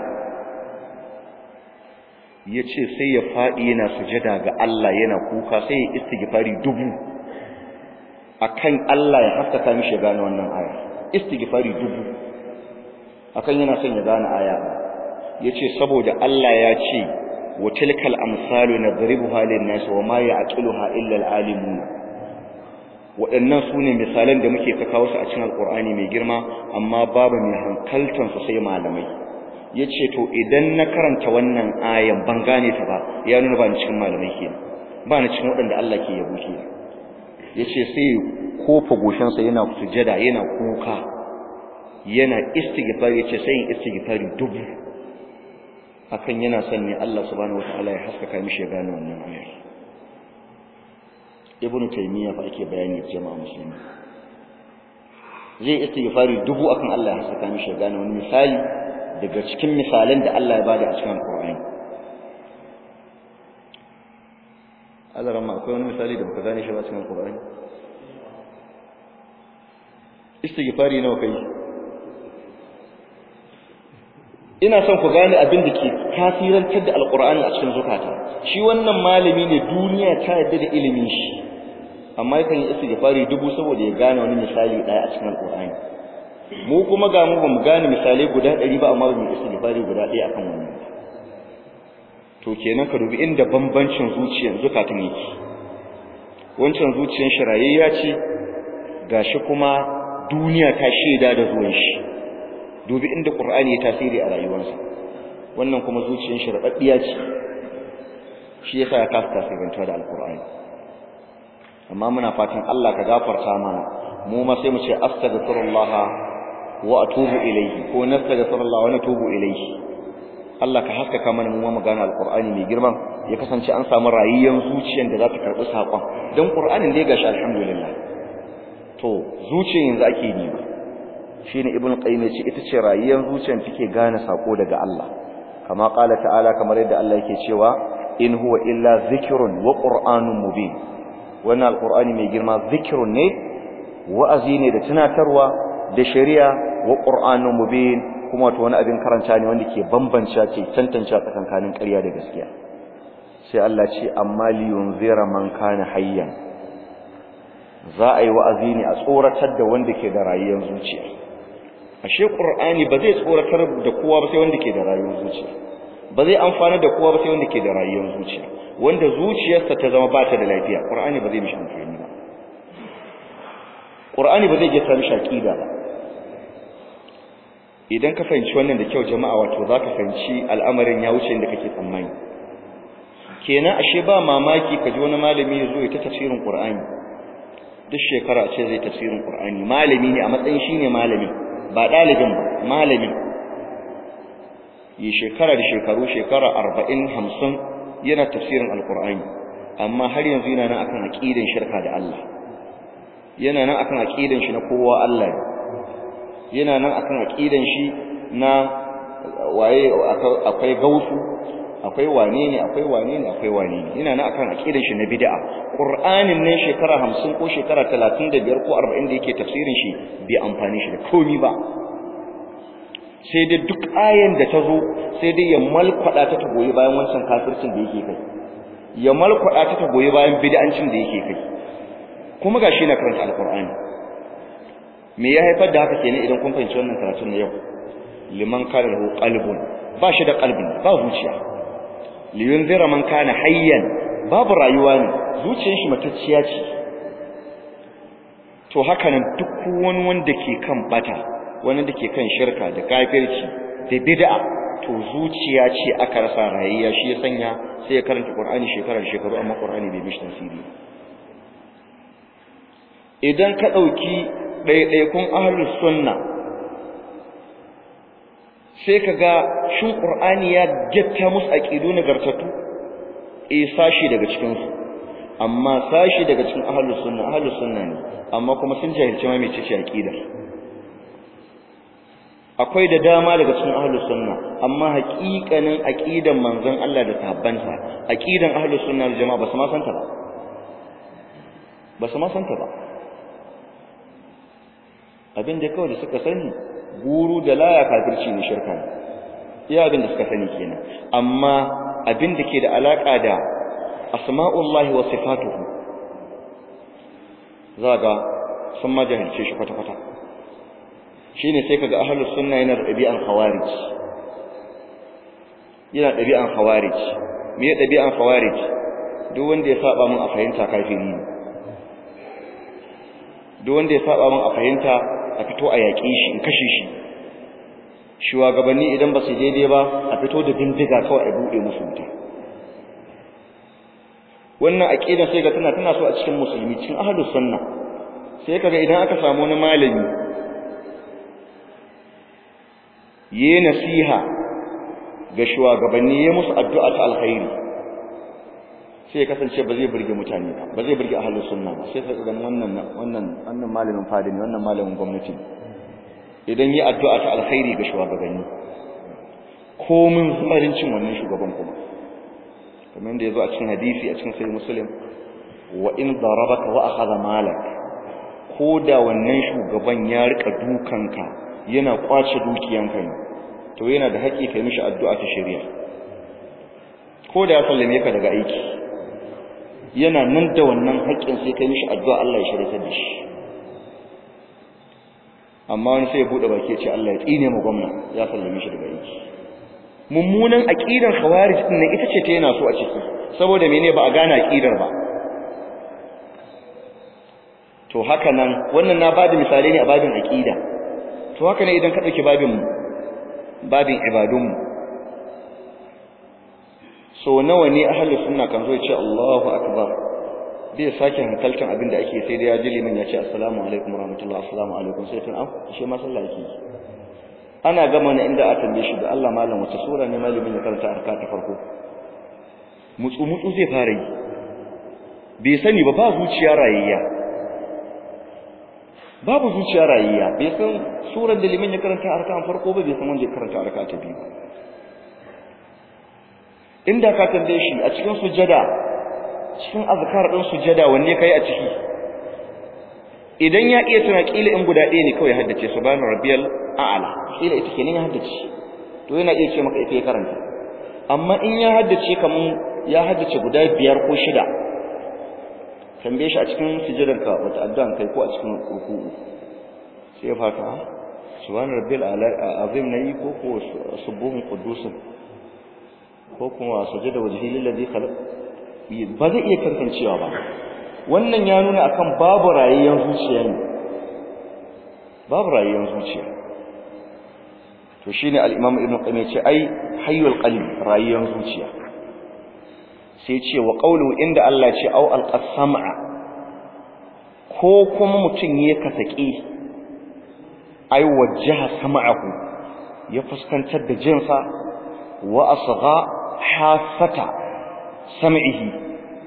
yace sai ya fadi yana sujada ga Allah yana kuka sai ya istighfari dubu akan Allah ya haskaka mishi gane wannan aya istighfari dubu akan yana son ya gane aya yace saboda Allah ya ce wa tilkal amsalu nadribuha lin-nas wa ma ya'qiluha illa al-alimun waɗannan sune misalan da muke kawo su a cikin alqur'ani mai girma amma babu mai hankaltan su sai malamai yace to idan na karanta wannan ayan ban gane ta ba ya nuna ba ni cikin malamai kenan ba ni cikin waɗanda Allah ke yabo kenan yace sai kofa goshin sa yana sujada yana kuka yana istighfar yace sai istighfari dubu akan yana son ne Allah subhanahu wataala ya haskaka mishi ya gane wannan ayar ibn taymiya fa ake bayani jama'a musulmi zai istighfari dubu akan Allah ya haskaka mishi ya gane wani misali daga cikin misalan da Allah ya bada a cikin Qur'ani Allah ramma akwai wani misali da baka gane shi ba cikin Qur'ani istighfari nawa kai ina son ku gane abin da ke tasirantar da alkur'ani a cikin zukata shi wannan malami ne duniya ta yarda da ilimin shi amma yakan yi istighfari dubu saboda ya gane wani misali daya a cikin alkur'ani mu kuma ga mu bamu gane misalai guda 100 ba amma bamu istighfari guda ɗaya akan wannan to kenan ka dubi inda bambancin zuciyar zukatan yake wancan zuciyar shirayayya ce gashi kuma duniya ta shaida da zuwan shi dubi inda Qur'ani ya tasiri a rayuwarsa wannan kuma zuciyar shi rabaddiya ce shi yasa ya kasa tasirantuwa da Al-Qur'ani amma muna fatan Allah ka gafarta mana mu ma sai mu ce astaghfirullah wa atubu ilayhi ko nastaghfirullah wa natubu ilayhi Allah ka haskaka mana mu ma gane Al-Qur'ani mai girman ya kasance an samu rayuwar zuciyar da za ta karbi sakon dan Qur'anin da ya gashi alhamdulillah to zuciyar yanzu ake nima shine ibn qayyim yace ita ce rayuwar zuciyar take gane sako daga Allah kama qala ta'ala kamar yadda Allah yake cewa in huwa illa zikrun wa qur'anun mubin wannan alqur'ani mai girma zikrun ne wa'azi ne da tunatarwa da shari'a wa qur'anun mubin kuma to wani abin karanta ne wanda ke bambance ke tantance tsakankanin ƙarya da gaskiya sai Allah ce amma liyunzira man kana hayyan za a yi wa'azi ne a tsoratar da wanda ke da rayuwar zuciya ashe qur'ani ba zai tsoratar da kowa ba sai wanda ke da rayuwar zuciya ba zai amfana da kowa ba sai wanda ke da rayuwar zuciya wanda zuciyarsa ta zama ba ta da lafiya qur'ani ba zai mishi amfani ba qur'ani ba zai gesa mishi aqida ba idan ka fahimci wannan da kyau jama'a wato za ka fahimci al'amarin ya wuce inda kake tsammani kenan ashe ba mamaki ka ji wani malami ya zo ya ta tafsirin qur'ani duk shekara ce zai tafsirin qur'ani malami ne a matsayin shine malami ba ɗalibin ba malamin yi shekara da shekaru shekara arba'in hamsin yana tafsirin alkur'ani amma har yanzu yana nan akan aƙidan shirka da Allah yana nan akan aƙidan shi na kowa Allah yana nan akan aƙidan shi na waye akwai gausu akwai wane ne akwai wane ne akwai wane ne yana nan akan aƙidan shi na bid'a qur'anin ne shekara hamsin ko shekara talatin da biyar ko arba'in da yake tafsirin shi bai amfani shi da komi ba sai dai duk ayan da ta zo sai dai ya malkwada ta ta goyi bayan wancan kafircin da yake kai ya malkwada ta ta goyi bayan bid'ancin da yake kai kuma gashi na karanta alqur'ani me ya haifar da haka kenan idan kun fahimci wannan karatun na yau liman kana lahu qalbun ba shi da qalbin ba zuciya liyunzira man kana hayyan babu rayuwa ne zuciyar shi matacciya ce to haka nan duk wani wanda ke kan bata wani da ke kan shirka da kafirci da bid'a to zuciya ce aka rasa rayayya shi ya sanya sai ya karanta Qur'ani shekarar shekaru amma Qur'ani bai mishi tasiri idan ka dauki ɗaiɗaikun ahlus sunna sai ka ga shin Qur'ani ya getta musu aqidu nagartattu eh sashi daga cikin su amma sashi daga cikin ahlus sunna ahlus sunna ne amma kuma sun jahilci ma mecece aqida akwai da dama daga cikin ahlus sunna amma haƙiƙanin aqidan manzon Allah da sahabbansa aqidan ahlus sunna da jama'a ba su ma santa ba ba su ma santa ba abin da kawai da suka sani guru da laya kafirci ne shirka ne iya abin da suka sani kenan amma abin da ke da alaka da asma'ullahi wa sifatuhu zaga sun ma jahilce shi kwata-kwata shine sai kaga ahlus sunna yana dabi'an khawarij yana dabi'an khawarij me dabi'an khawarij duk wanda ya saba mun a fahimta kafiri ne duk wanda ya saba mun a fahimta a fito a yaƙi shi in kashe shi shugabanni idan ba su daidai ba a fito da bindiga kawai a buɗe musu wuta wannan aqida sai ga tana tana so a cikin musulmi cikin ahlus sunna sai kaga idan aka samu wani malami yi nasiha ga shugabanni ya musu addu'a ta alkhairi sai ya kasance ba zai burge mutane ba ba zai burge ahlus sunna ba sai kaga wannan wannan wannan malamin fadi ne wannan malamin gwamnati idan yi addu'a ta alkhairi ga shugabanni komin zumarincin wannan shugaban kuma kamar yadda yazo a cikin hadisi a cikin sahih muslim wa in darabaka wa akhadha malak ko da wannan shugaban ya rika dukanka yana kwace dukiyanka ne to yana da haƙi kai mishi addu'a ta shari'a ko da ya sallame ka daga aiki yana nan da wannan haƙƙin sai kai mishi addu'a Allah ya shirya da shi amma wani sai ya bude baki ya ce Allah ya tsine mu gwamna ya sallame shi daga aiki mummunan aqidar khawarij din nan ita ce ta yana so a ciki saboda mene ba a gane aqidar ba to haka nan wannan na bada misalai ne a babin aqida to haka ne idan ka dauki babin babin ibadun mu so nawa ne ahlus sunna kan zo ya ce Allahu akbar bai sake hankaltan abin da ake sai da ya ji liman ya ce assalamu alaikum warahmatullahi assalamu alaikum sai tun an shi ma sallah yake ana gama na inda a tambaye shi da Allah malam wace sura ne malamin ya karanta arka ta farko mutsu mutsu zai fara yi bai sani ba ba zuciya rayayya babu zuciya rayayya bai san surar da liman ya karanta arka farko ba bai san wanda ya karanta arka ta biyu inda ka tambaye shi a cikin sujada cikin azkar din sujada wanne kai a ciki idan ya iya tuna kila in guda ɗaya ne kawai haddace subhana rabbiyal a'la kila ita kenan ya haddace to yana iya ce maka ita ya karanta amma in ya haddace kaman ya haddace guda biyar ko shida tambaye shi a cikin sujudanka wata addu'an kai ko a cikin ruku'u sai ya fata subhana rabbiyal a'la azim nayi ko ko subuhun qudusun ko kuma sujada wajhi lillazi khalaq ba zai iya tantancewa ba wannan ya nuna akan babu rayuwar zuciya ne babu rayuwar zuciya to shine al-imam ibn qayyim yace ai hayyul qalbi rayuwar zuciya sai ce wa qawlu inda Allah ce au al-qasama ko kuma mutun ya kasake ai wajjaha sam'ahu ya fuskantar da jinsa wa asgha hasata sam'ihi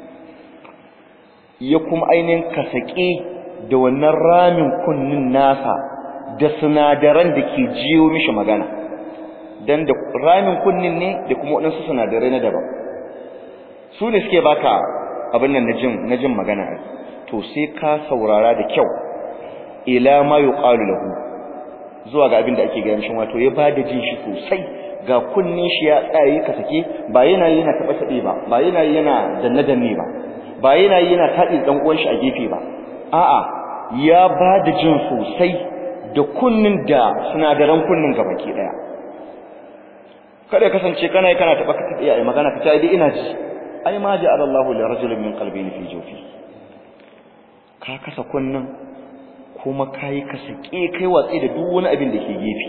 ya kuma ainihin kasake da wannan ramin kunnin nasa da sinadaran da ke jiyo mishi magana dan da ramin kunnin ne da kuma waɗansu sinadarai na daban su ne suke baka abin nan na jin magana to sai ka saurara da kyau ila ma yuqalu lahu zuwa ga abin da ake gaya mishi wato ya bada jin shi sosai ga kunnin shi ya tsaye ka sake ba yana yana taba tabe ba ba yana yana danne danne ba ba yana yana taɗi dan uwan shi a gefe ba a'a ya ba da jin sosai da kunnin da sinadaran kunnin gabaki daya kada ya kasance kana kana taba ka iya magana ka tayi ina ji ai ma ja'ala Allahu li rajulin min qalbayni fi jawfi ka kasa kunnin kuma kai ka sake kai watsi da duk wani abin da ke gefe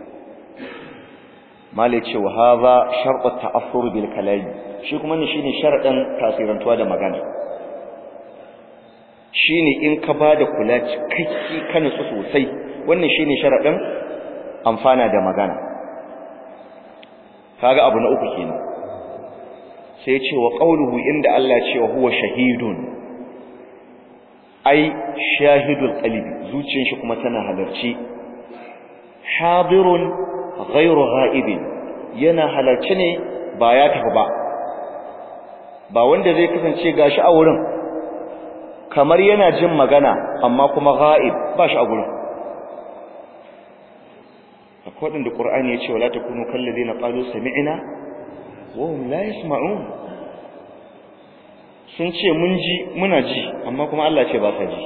mala ce wa hadha shartu ta'affur bil kalam shi kuma ne shine sharadin tasirantuwa da magana shine in ka bada kula cikakke ka nutsu sosai wannan shine sharadin amfana da magana kaga abu na uku kenan sai ce wa qauluhu inda Allah ya ce wa huwa shahidun ai shahidul qalbi zuciyar shi kuma tana halarci hadirun ghairu ghaibin yana halarci ne ba ya tafi ba ba wanda zai kasance gashi a wurin kamar yana jin magana amma kuma ghaib ba shi a gurin akwai da Qur'ani ya ce wala takunu kallazina qalu sami'na wa hum la yasma'un sun ce mun ji muna ji amma kuma Allah ce ba sa ji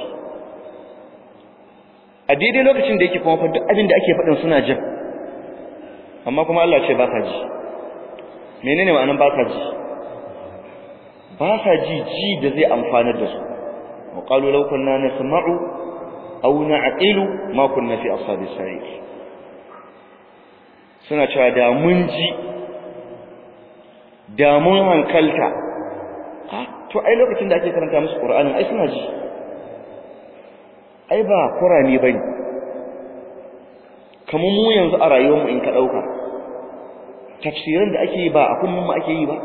a daidai lokacin da yake kuma fa duk abin da ake faɗin suna jin amma kuma Allah ce ba sa ji menene ma'anar ba sa ji ba sa ji ji da zai amfanar da su wa qalu law kunna nasma'u aw na'qilu ma kunna fi ashabis sa'ir suna cewa da mun ji da mun hankalta to ai lokacin da ake karanta musu Qur'anin ai suna ji ai ba Qur'ani bane kamar mu yanzu a rayuwar mu in ka dauka tafsirin da ake yi ba a kullum mu ake yi ba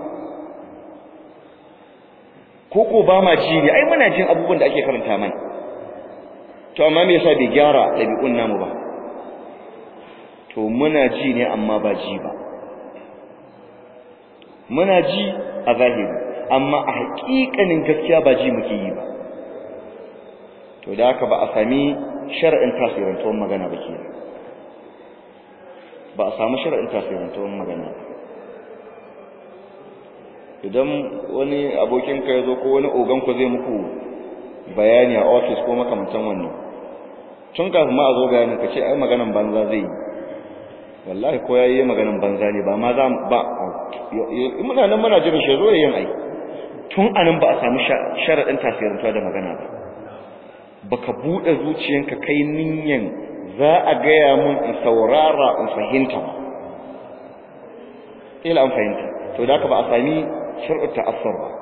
ko ko ba ma ji ne ai muna jin abubuwan da ake karanta mana to amma me yasa bai gyara dabi'un namu ba to muna ji ne amma ba ji ba muna ji a zahiri amma a haƙiƙanin gaskiya ba ji muke yi ba to da haka ba a sami shar'in tasirantuwar magana ba ke ba a samu shar'in tasirantuwar magana ba idan wani abokinka ya zo ko wani oganku zai muku bayani a ofis ko makamantan wannan tun kafin ma a zo bayanin ka ce ai maganan banza zai yi wallahi ko yayi maganan banza ne ba ma za ba muna nan muna jiran shi zo yayin ai tun anan ba a samu sharadin tasirantuwa da magana ba baka bude zuciyanka kai ninyan za a gaya mun in saurara in fahimta ba ila an fahimta to da haka ba a sami shar'u ta'assur ba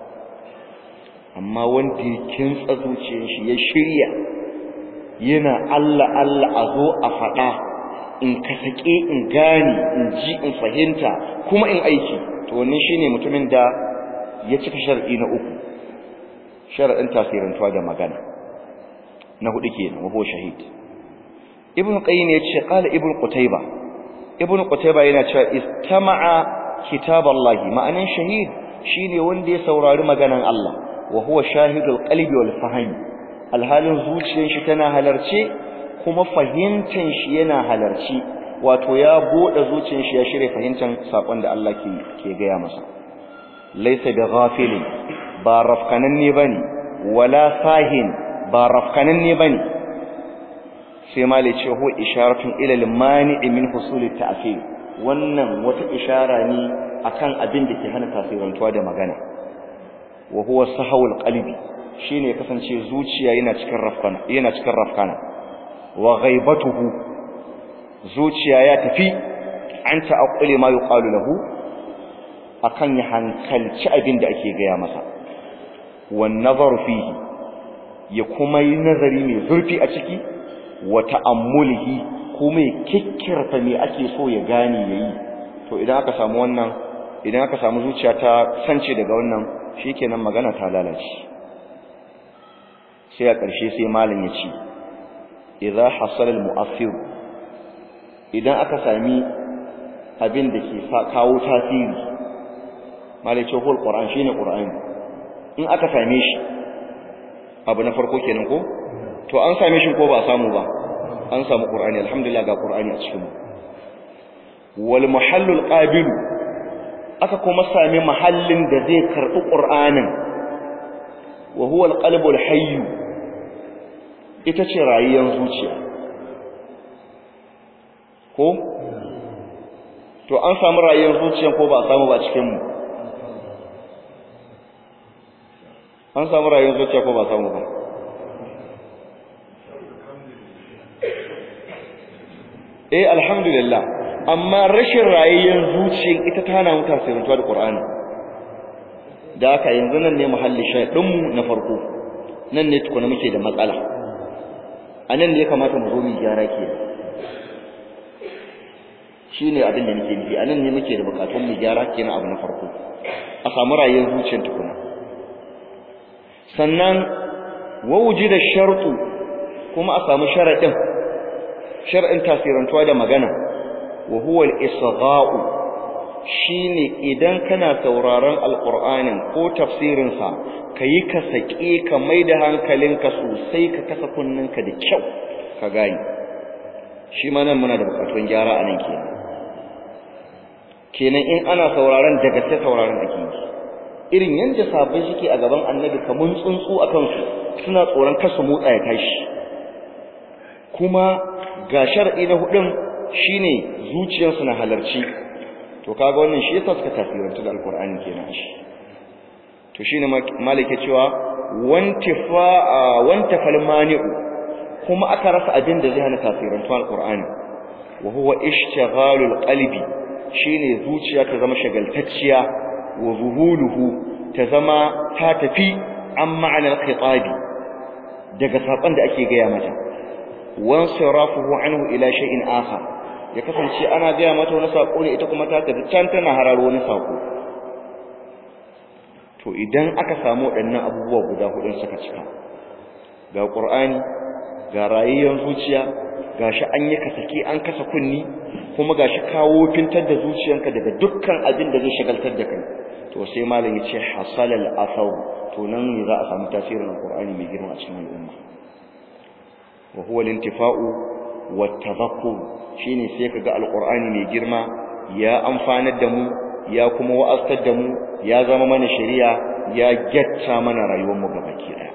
amma wanda ya kintsa zuciyar shi ya shirya yana Allah Allah a zo a faɗa in ka sake in gane in ji in fahimta kuma in aiki to wannan shine mutumin da ya cika shar'i na uku shar'in tasirantuwa da magana na hudu kenan wa huwa shahid ibn qayyim yace qala ibn qutayba ibn qutayba yana cewa istama'a kitaballahi ma'anan shahid shine wanda ya saurari maganan Allah wa huwa shahidul qalbi wal fahmi alhalin zuciyar shi tana halarce kuma fahimtan shi yana halarci wato ya bude zuciyar shi ya shirye fahimtan sakon da Allah ke ke gaya masa laysa bi ghafilin ba rafkananne bane wala sahin ba rafkananne bane sai malai ce ho isharatun ila al-mani'i min husul at-ta'thir wannan wata ishara ne akan abin da ke hana tasirantuwa da magana wa huwa sahawul qalbi shine kasance zuciya yana cikin rafkana yana cikin rafkana wa ghaibatuhu zuciya ya tafi an ta'aqquli ma yuqalu lahu akan ya hankalci abin da ake gaya masa wan nazar fihi ya kuma yi nazari mai zurfi a ciki wa ta'ammulihi kuma ya kikkirta me ake so ya gane yayi to idan aka samu wannan idan aka samu zuciya ta sance daga wannan shikenan magana ta lalace sai a ƙarshe sai malam ya ce idza hasala al-mu'assir idan aka sami abin da ke kawo tasiri malai ce hul qur'an shine qur'ani in aka same shi abu na farko kenan ko to an same shi ko ba samu ba an samu qur'ani alhamdulillah ga qur'ani a cikin mu wal muhallul qabil aka kuma sami mahallin da zai karbi qur'anin wa huwa al-qalbul hayy ita ce rayuwar zuciya ko to an samu rayuwar zuciya ko ba a samu ba cikin mu an samu rayuwar zuciya ko ba a samu ba eh alhamdulillah amma rashin rayuwar zuciya ita ta hana mu tasirantuwa da Qur'ani da haka yanzu nan ne muhalli shaydin mu na farko nan ne tukuna muke da matsala anan ne ya kamata mu zo mu gyara ke shine abin da nake nufi anan ne muke da bukatun mu gyara kenan abu na farko a samu rayuwar zuciyar tukuna sannan wawuji da shartu kuma a samu sharadin shar'in tasirantuwa da magana wa huwa al-isgha'u shine idan kana sauraron alqur'anin ko tafsirin sa kayi ka sake ka maida hankalinka sosai ka kasa kunninka da kyau ka gani shi ma nan muna da bukatun gyara anan kenan kenan in ana sauraron daga ta sauraron ake yi irin yanda sabbin shike a gaban annabi kamun tsuntsu akan su suna tsoron kasu motsa ya tashi kuma ga shar'i na hudun shine zuciyarsu na halarci to kaga wannan shi yasa suka tafiranta da alqur'ani kenan shi to shine malike cewa wantifa wantafal mani'u kuma aka rasa abin da zai hana tafiranta alqur'ani wa huwa ishtighalul qalbi shine zuciya ta zama shagaltacciya wa zuhuluhu ta zama ta tafi an ma'anar khitabi daga sakon da ake gaya mata wansirafuhu anhu ila shay'in akhar ya kasance ana gaya mata wani sako ne ita kuma ta tafi can tana hararo wani sako to idan aka samu waɗannan abubuwa guda hudun suka cika ga qur'ani ga rayuwar zuciya gashi an yi kasake an kasa kunni kuma gashi kawo fintar da zuciyanka daga dukkan abin da zai shagaltar da kai to sai malam ya ce hasalal asaw to nan ne za a samu tasirin alqur'ani mai girma a cikin al'umma wa huwa al-intifa'u wat-tadhakkur shine sai kaga alqur'ani mai girma ya amfanar da mu ya kuma wa'aztar da mu ya zama mana shari'a ya gyatta mana rayuwar mu gabaki daya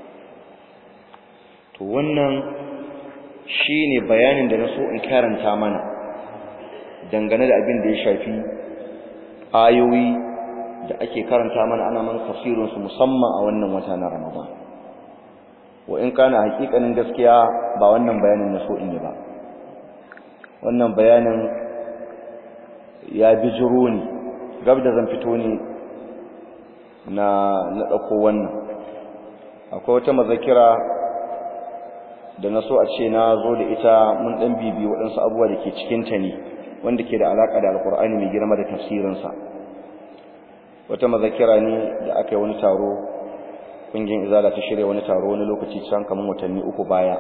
to wannan shine bayanin da na so in karanta mana dangane da abin da ya shafi ayoyi da ake karanta mana ana man tafsirin su musamman a wannan wata na Ramadan wa in kana hakikanin gaskiya ba wannan bayanin na so in yi ba wannan bayanin ya bijiro ni gab da zan fito ne na na dauko wannan akwai wata mazakira da na so a ce na zo da ita mun dan bibi waɗansu abubuwa da ke cikin ta ne wanda ke da alaka da alkur'ani mai girma da tafsirinsa wata mazakira ne da aka yi wani taro kungiyar izala ta shirya wani taro wani lokaci can kamar watanni uku baya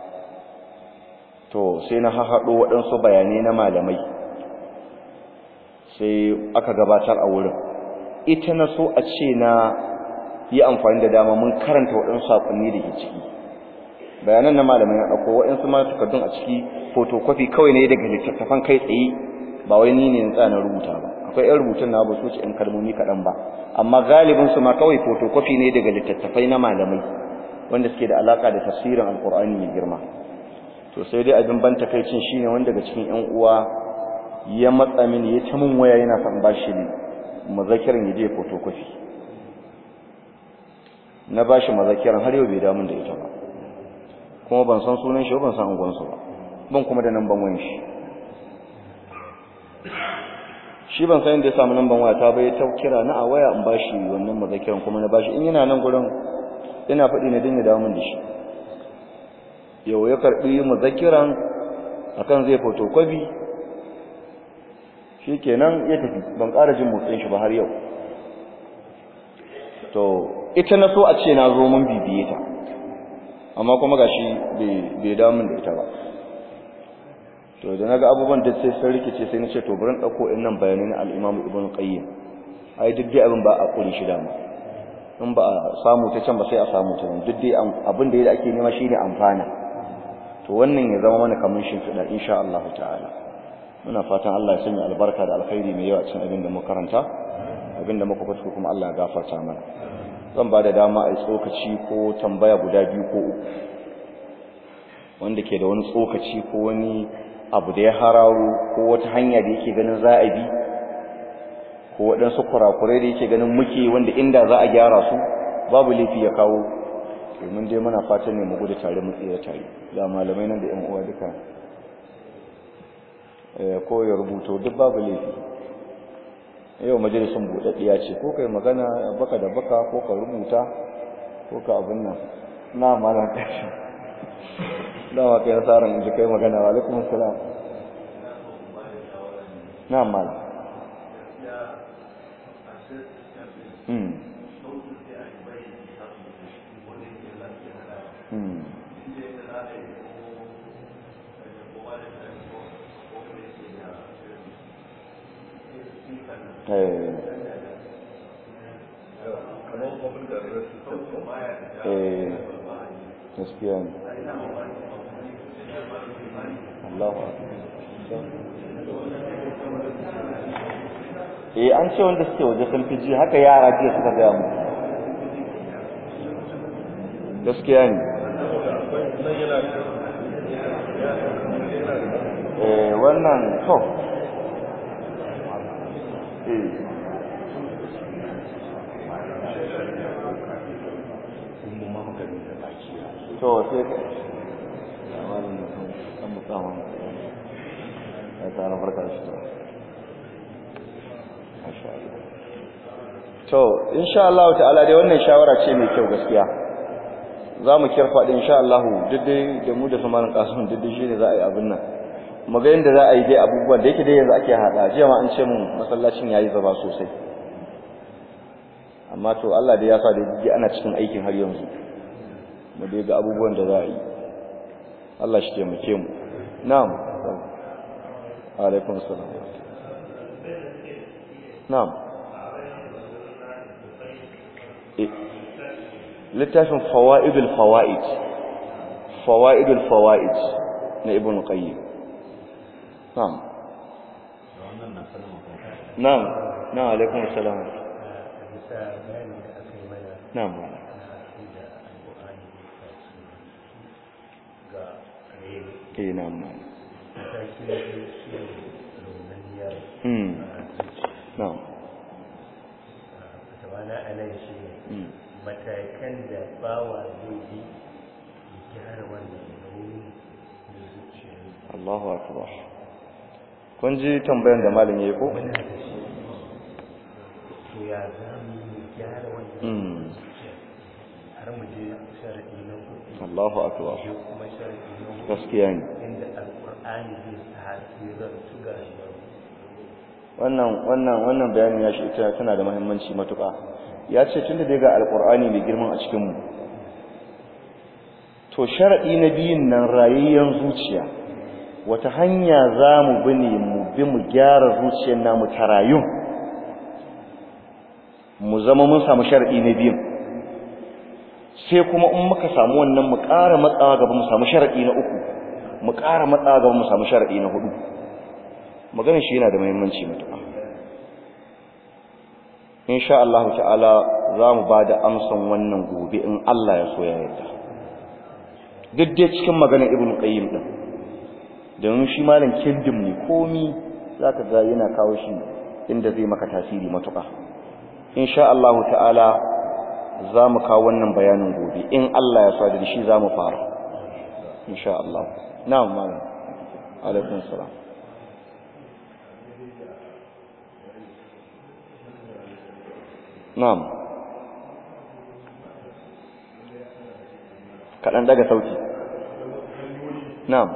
to sai na hahaɗo waɗansu bayanai na malamai sai aka gabatar a wurin ita na so a ce na yi amfani da dama mun karanta waɗansu saƙonni da ke ciki bayanan na malamai na ɗauko waɗansu ma takardun a ciki photocopy kawai ne daga littattafan kai tsaye ba wai ni ne na tsana rubuta ba akwai yan rubutun na ba su ci yan kalmomi kaɗan ba amma galibin su ma kawai photocopy ne daga littattafai na malamai wanda suke da alaka da tafsirin alkur'ani mai girma to sai dai abin ban takaicin shine wanda daga cikin yan uwa ya matsa mini ya ta mun waya yana son bashi mazakirin ya je photocopy na bashi mazakirin har yau bai damun da ita ba kuma ban san sunan shi ban san angonsa ba ban kuma da namban wayan shi shi ban san inda ya samu namban waya ta bai ta kira na a waya in bashi wannan mazakiran kuma na bashi in yana nan gurin ina faɗi ne din ya dawo min da shi yau ya karbi mazakiran akan zai photocopy shikenan ya tafi ban ƙara jin motsin shi ba har yau to ita na so a ce na zo mun bibiye ta amma kuma gashi bai damun da ita ba to da naga abubuwan da sai sun rikice sai na ce to bari dauko innan bayanai na al-Imam Ibn Qayyim ai duk dai abin ba a kuri shi dama in ba a samu ta can ba sai a samu ta nan duk dai abin da ake nema shine amfana to wannan ya zama mana kamun shimfiɗa insha Allah ta'ala muna fatan Allah ya sanya albarka da alkhairi mai yawa cikin abin da muka karanta abin da muka fito kuma Allah ya gafarta mana zan ba da dama a tsokaci ko tambaya guda biyu ko uku wanda ke da wani tsokaci ko wani abu da ya harawo ko wata hanya da yake ganin za a bi ko waɗansu kurakurai da yake ganin muke wanda inda za a gyara su babu laifi ya kawo domin dai muna fatan ne mu gudu tare mu tsira tare da malamai nan da ƴan uwa duka ko ya rubuto duk babu laifi yau majalisun buɗaɗɗiya ce ko kai magana baka da baka ko ka rubuta ko ka abin nan na malam kashi dama kai nasarar in ji kai magana wa alaikum salam na malam hmm hmm eh gaskiya ne Allahu eh an ce wanda suke waje sun fi ji haka yara jiya suka gaya mu gaskiya ne eh wannan to eh to sai kan mutsawa ya tsara farka shi to to insha Allah ta'ala dai wannan shawara ce mai kyau gaskiya za mu kirfa din insha Allah duk dai da mu da samarin kasun duk dai shine za a yi abin nan mu ga yanda za a yi dai abubuwan da yake dai yanzu ake hada jiya ma an ce mun masallacin yayi zaba sosai amma to Allah dai ya sa dai ana cikin aikin har yanzu mu dai ga abubuwan da za a yi Allah shi taimake mu na'am alaikum salam na'am littafin fawaidul fawaid fawaidul fawaid na ibn qayyim na'am na'am na'am alaikum salam na'am eh na'am hmm na'am
tawana anan shi ne matakan da bawa zai bi ya gyara wannan rauni da zuciya
Allahu akbar kun ji tambayan da malam yayi ko
muna da shi to ya za mu yi gyara wannan
hmm
zuciya har mu je sharadi na hudu
Allahu akbar
je kuma sharadi na hudu
gaskiya ne
inda alqur'ani zai tasirar su ga rayuwar
wannan wannan wannan bayanin ya shi ita tana da muhimmanci matuƙa ya ce tunda dai ga alqur'ani mai girman a cikin mu to sharadi na biyun nan rayayyen zuciya wata hanya za mu bi ne mu bi mu gyara zuciyar namu ta rayun mu zama mun samu sharadi na biyun sai kuma in muka samu wannan mu ƙara matsawa gaba mu samu sharadi na uku mu ƙara matsawa gaba mu samu sharadi na hudu maganin shi yana da muhimmanci matuƙa insha Allah ta'ala za mu ba da amsan wannan gobe in Allah ya so ya yarda duk dai cikin maganar ibn qayyim din domin shi malam kindim ne komi zaka ga yana kawo shi inda zai maka tasiri matuƙa insha Allah ta'ala za mu kawo wannan bayanin gobe in Allah ya so da shi za mu fara insha Allah na'am malam alaikum salam Na'am. Kaɗan daga sauti. Na'am.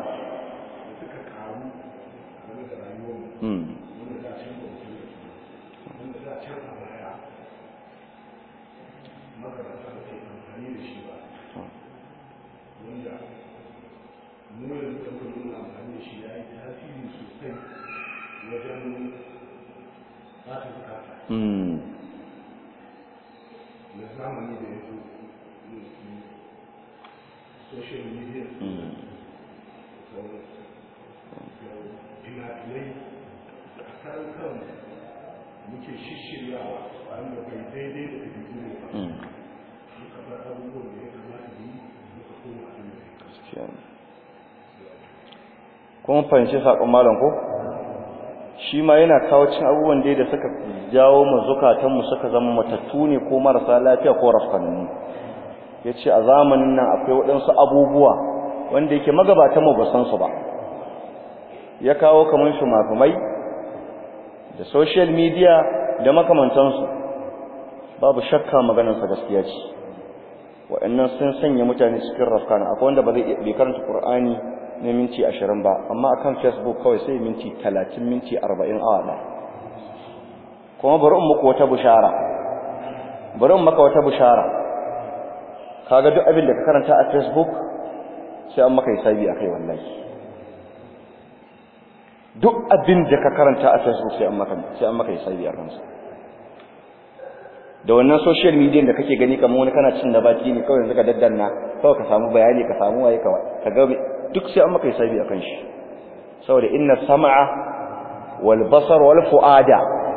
Hmm. Hmm.
da zamani da ya zo social media fina-finai a karan kan muke shishiryawa wanda bai daidai da ɗabi'u ne ba muka bar abubuwan da ya kamata yi muka koma a
Gaskiya ne. kuma fahimci saƙon malam ko shi ma yana kawo cin abubuwan dai da suka jawo mu zukatanmu suka zama matattu ne ko marasa lafiya ko rafkanni ya ce a zamanin nan akwai waɗansu abubuwa wanda yake magabatanmu ba san su ba ya kawo kamar shumafumai da social media da makamantansu babu shakka maganarsa gaskiya ce waɗannan sun sanya mutane cikin rafkana akwai wanda ba zai bai karanta Qur'ani na minti ashirin ba amma akan Facebook kawai sai minti talatin minti arba'in awa ɗaya kuma bari in muku wata bushara bari in maka wata bushara kaga duk abin da ka karanta a Facebook sai an maka hisabi akai wallahi duk abin da ka karanta a Facebook sai an maka sai an maka hisabi akan sa da wannan social media da kake gani kamar wani kana cin da baki ne kawai yanzu ka daddanna kawai ka samu bayani ka samu waye ka ga duk sai an maka hisabi akan shi saboda inna sam'a wal basar wal fuada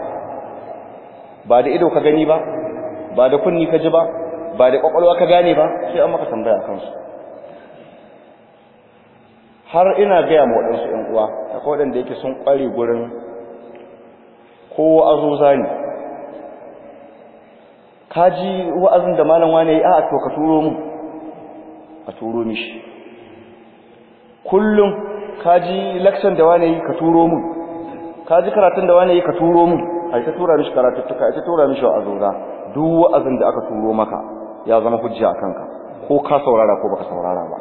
ba da ido ka gani ba ba da kunni ka ji ba ba da kwakwalwa ka gane ba sai an maka tambaya akan su har ina gaya ma waɗansu ‘yan uwa akwai waɗanda yake sun ƙware gurin ko azuza ne ka ji wa'azin da malam wane a to ka turo mu a turo mishi kullum ka ji lakcan da wane yi ka turo mu ka ji karatun da wane yi ka turo mu a ta tura mishi karatuttuka a ta tura mishi wa'azuza duk wa'azin da aka turo maka ya zama hujja a kanka ko ka saurara ko baka saurara ba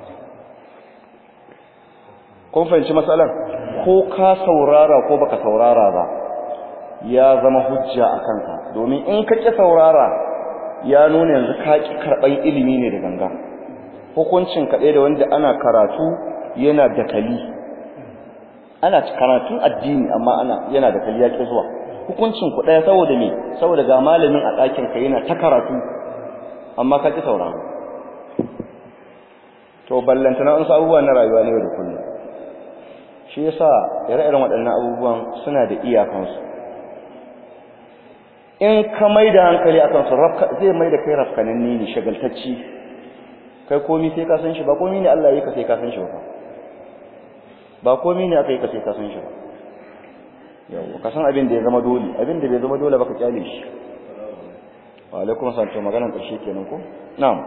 kun fahimci matsalar ko ka saurara ko baka saurara ba ya zama hujja a kanka domin in ka ƙi saurara ya nuna yanzu ka ƙi karɓar ilimi ne da ganga hukuncin kaɗai da wanda ana karatu yana dakali ana karatun addini amma ana yana dakali ya ƙi zuwa hukuncin ku ɗaya saboda me saboda ga malamin a ɗakin ka yana ta karatu amma ka ƙi saurara to ballantana wasu abubuwa na rayuwa ne da kullum shi yasa ire-iren waɗannan abubuwan suna da iyakansu in ka mai da hankali akan su zai mai da kai rafkananne ne shagaltacci kai komi sai ka san shi ba komi ne Allah ya yi ka sai ka san shi ba ba komi ne aka yi ka sai ka san shi ba yau ka san abin da ya zama dole abin da bai zama dole ba ka kyale shi wa alaikum assalam to maganar karshe kenan ko na'am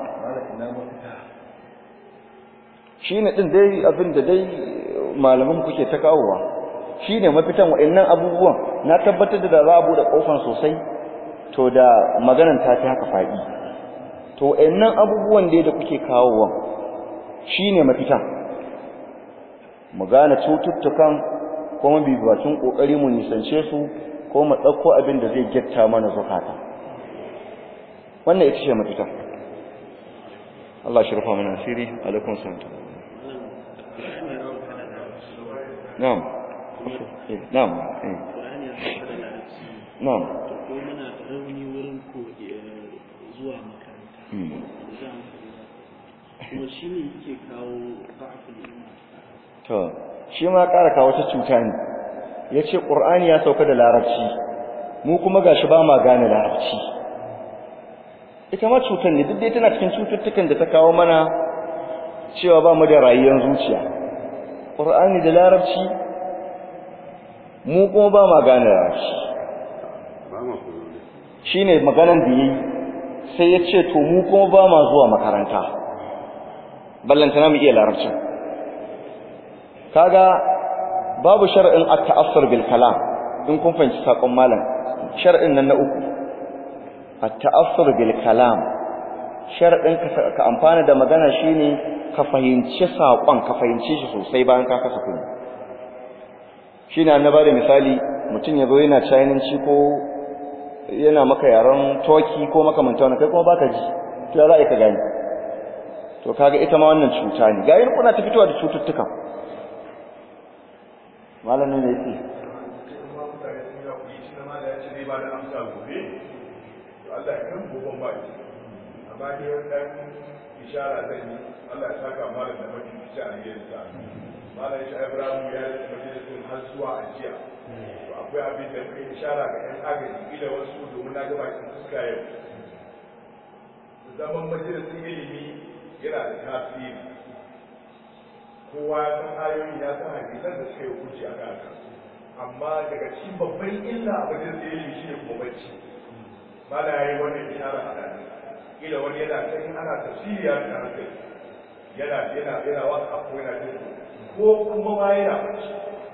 shine din dai abin da dai malaman kuke ta kawowa shine mafitan wa'annan abubuwan na tabbatar da za a bude kofar sosai to da maganan ta fi haka faɗi to wa'annan abubuwan dai da kuke kawowa shine mafitan mu gane cututtukan kuma bibacin kokari mu nisance su ko mu dauko abin da zai getta mana zakata wannan ita ce mafita Allah shi rufa mana asiri alaikum salam na'am na'am na'am
ko muna rauni wurin ko zuwa makaranta kuma shi ne yake kawo ba'aful iman
to shi ma ƙara kawo ta cuta ne ya ce ƙur'ani ya sauka da larabci mu kuma gashi ba ma gane larabci ita ma cutar ne duk dai tana cikin cututtukan da ta kawo mana cewa ba mu da rayuwar zuciya ƙur'ani da larabci mu kuma ba ma gane larabci shi ne maganan da ya yi sai ya ce to mu kuma ba ma zuwa makaranta ballantana mu iya larabcin kaga babu shar'in at-ta'assur bil kalam in kun fahimci sakon malam shar'in nan na uku at-ta'assur bil kalam shar'in ka amfana da magana shine ka fahimci sakon ka fahimce shi sosai bayan ka kasa kuma shine annaba da misali mutum yazo yana chinanci ko yana maka yaran toki ko makamantan kai kuma baka ji to ya za ka gani to kaga ita ma wannan cuta ne ga yin kuna ta fitowa da cututtuka malamin da yake
ishara zan yi Allah ya saka malam da mafi fice a yin sa malam shi Ibrahim ya yi majalisun har zuwa a jiya to akwai abin da muke ishara ga yan agaji ila wasu domin na gaba cikin fuska yau zaman majalisun ilimi yana da tasiri kowa ya san ayoyi ya san hadisan da suka yi hukunci a kan amma daga cikin babban illa a wajen da yake shi ne kuma bacci mala ya yi wannan ishara a nan ila wani yana can ana tafsiri ya fi hankali yana yana yana wasu abu yana jin ko kuma ma yana bacci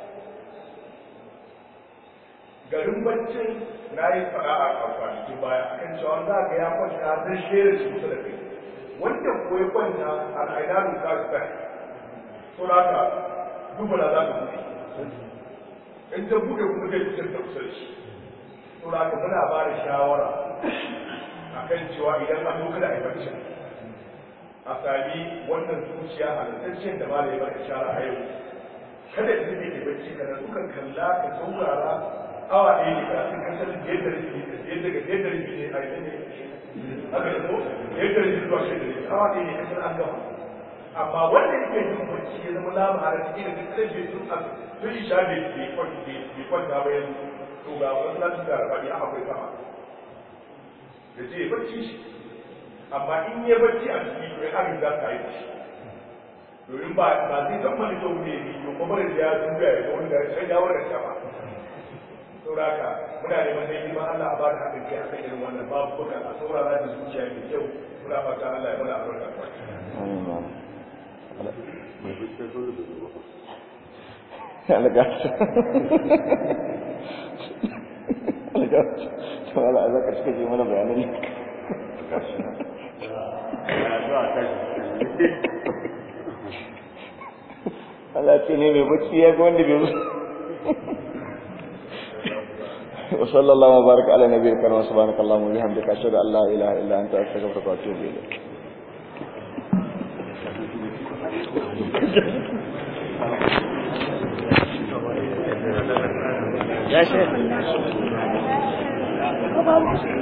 garin baccin na yi fara a kwanakin baya akan cewa za ga ya kwanta don shere shi kusa da kai wanda ko ya kwanta al'aidanu ta su bai so da haka dubula za ka buɗe in ta buɗe kuma zai fitar da kusa da shi so da haka muna ba da shawara akan cewa idan an zo kada a yi baccin a sami wannan zuciya halittaccen da ba da ya ba ishara a yau kada ta zai ke bacci kada dukan kalla ka saurara awa ɗaya ne ka sun kasar yadda rufi yadda ga yadda rufi ne a yi ne haka da ko yadda rufi zuwa shi da rufi awa ɗaya ne kasar an gama amma wanda yake yin bacci ya zama lamu a rafi da duk sai bai tun a tun isha bai bai kwanta bai kwanta ba yanzu to ga wasu za su ga rafaɗi a akwai sama da ce bacci shi amma in ya bacci a ciki to ya abin za ka yi shi domin ba ba zai san mani to ne ni to kuma da ya duba ya ga wani da sai dawo da sama sauraka muna neman dai girman Allah a bada haɗin kai akan irin wannan babu bukan a saurara da zuciya mai kyau muna fata Allah ya mana albarka
algata algata to ala za ka cika ji mana bayanan Allah ce ne mai bacci ya ga wanda bai zo وصلى الله وبارك على نبي الكريم سبحانك اللهم وبحمدك اشهد ان لا اله الا انت استغفرك واتوب اليك
ya shi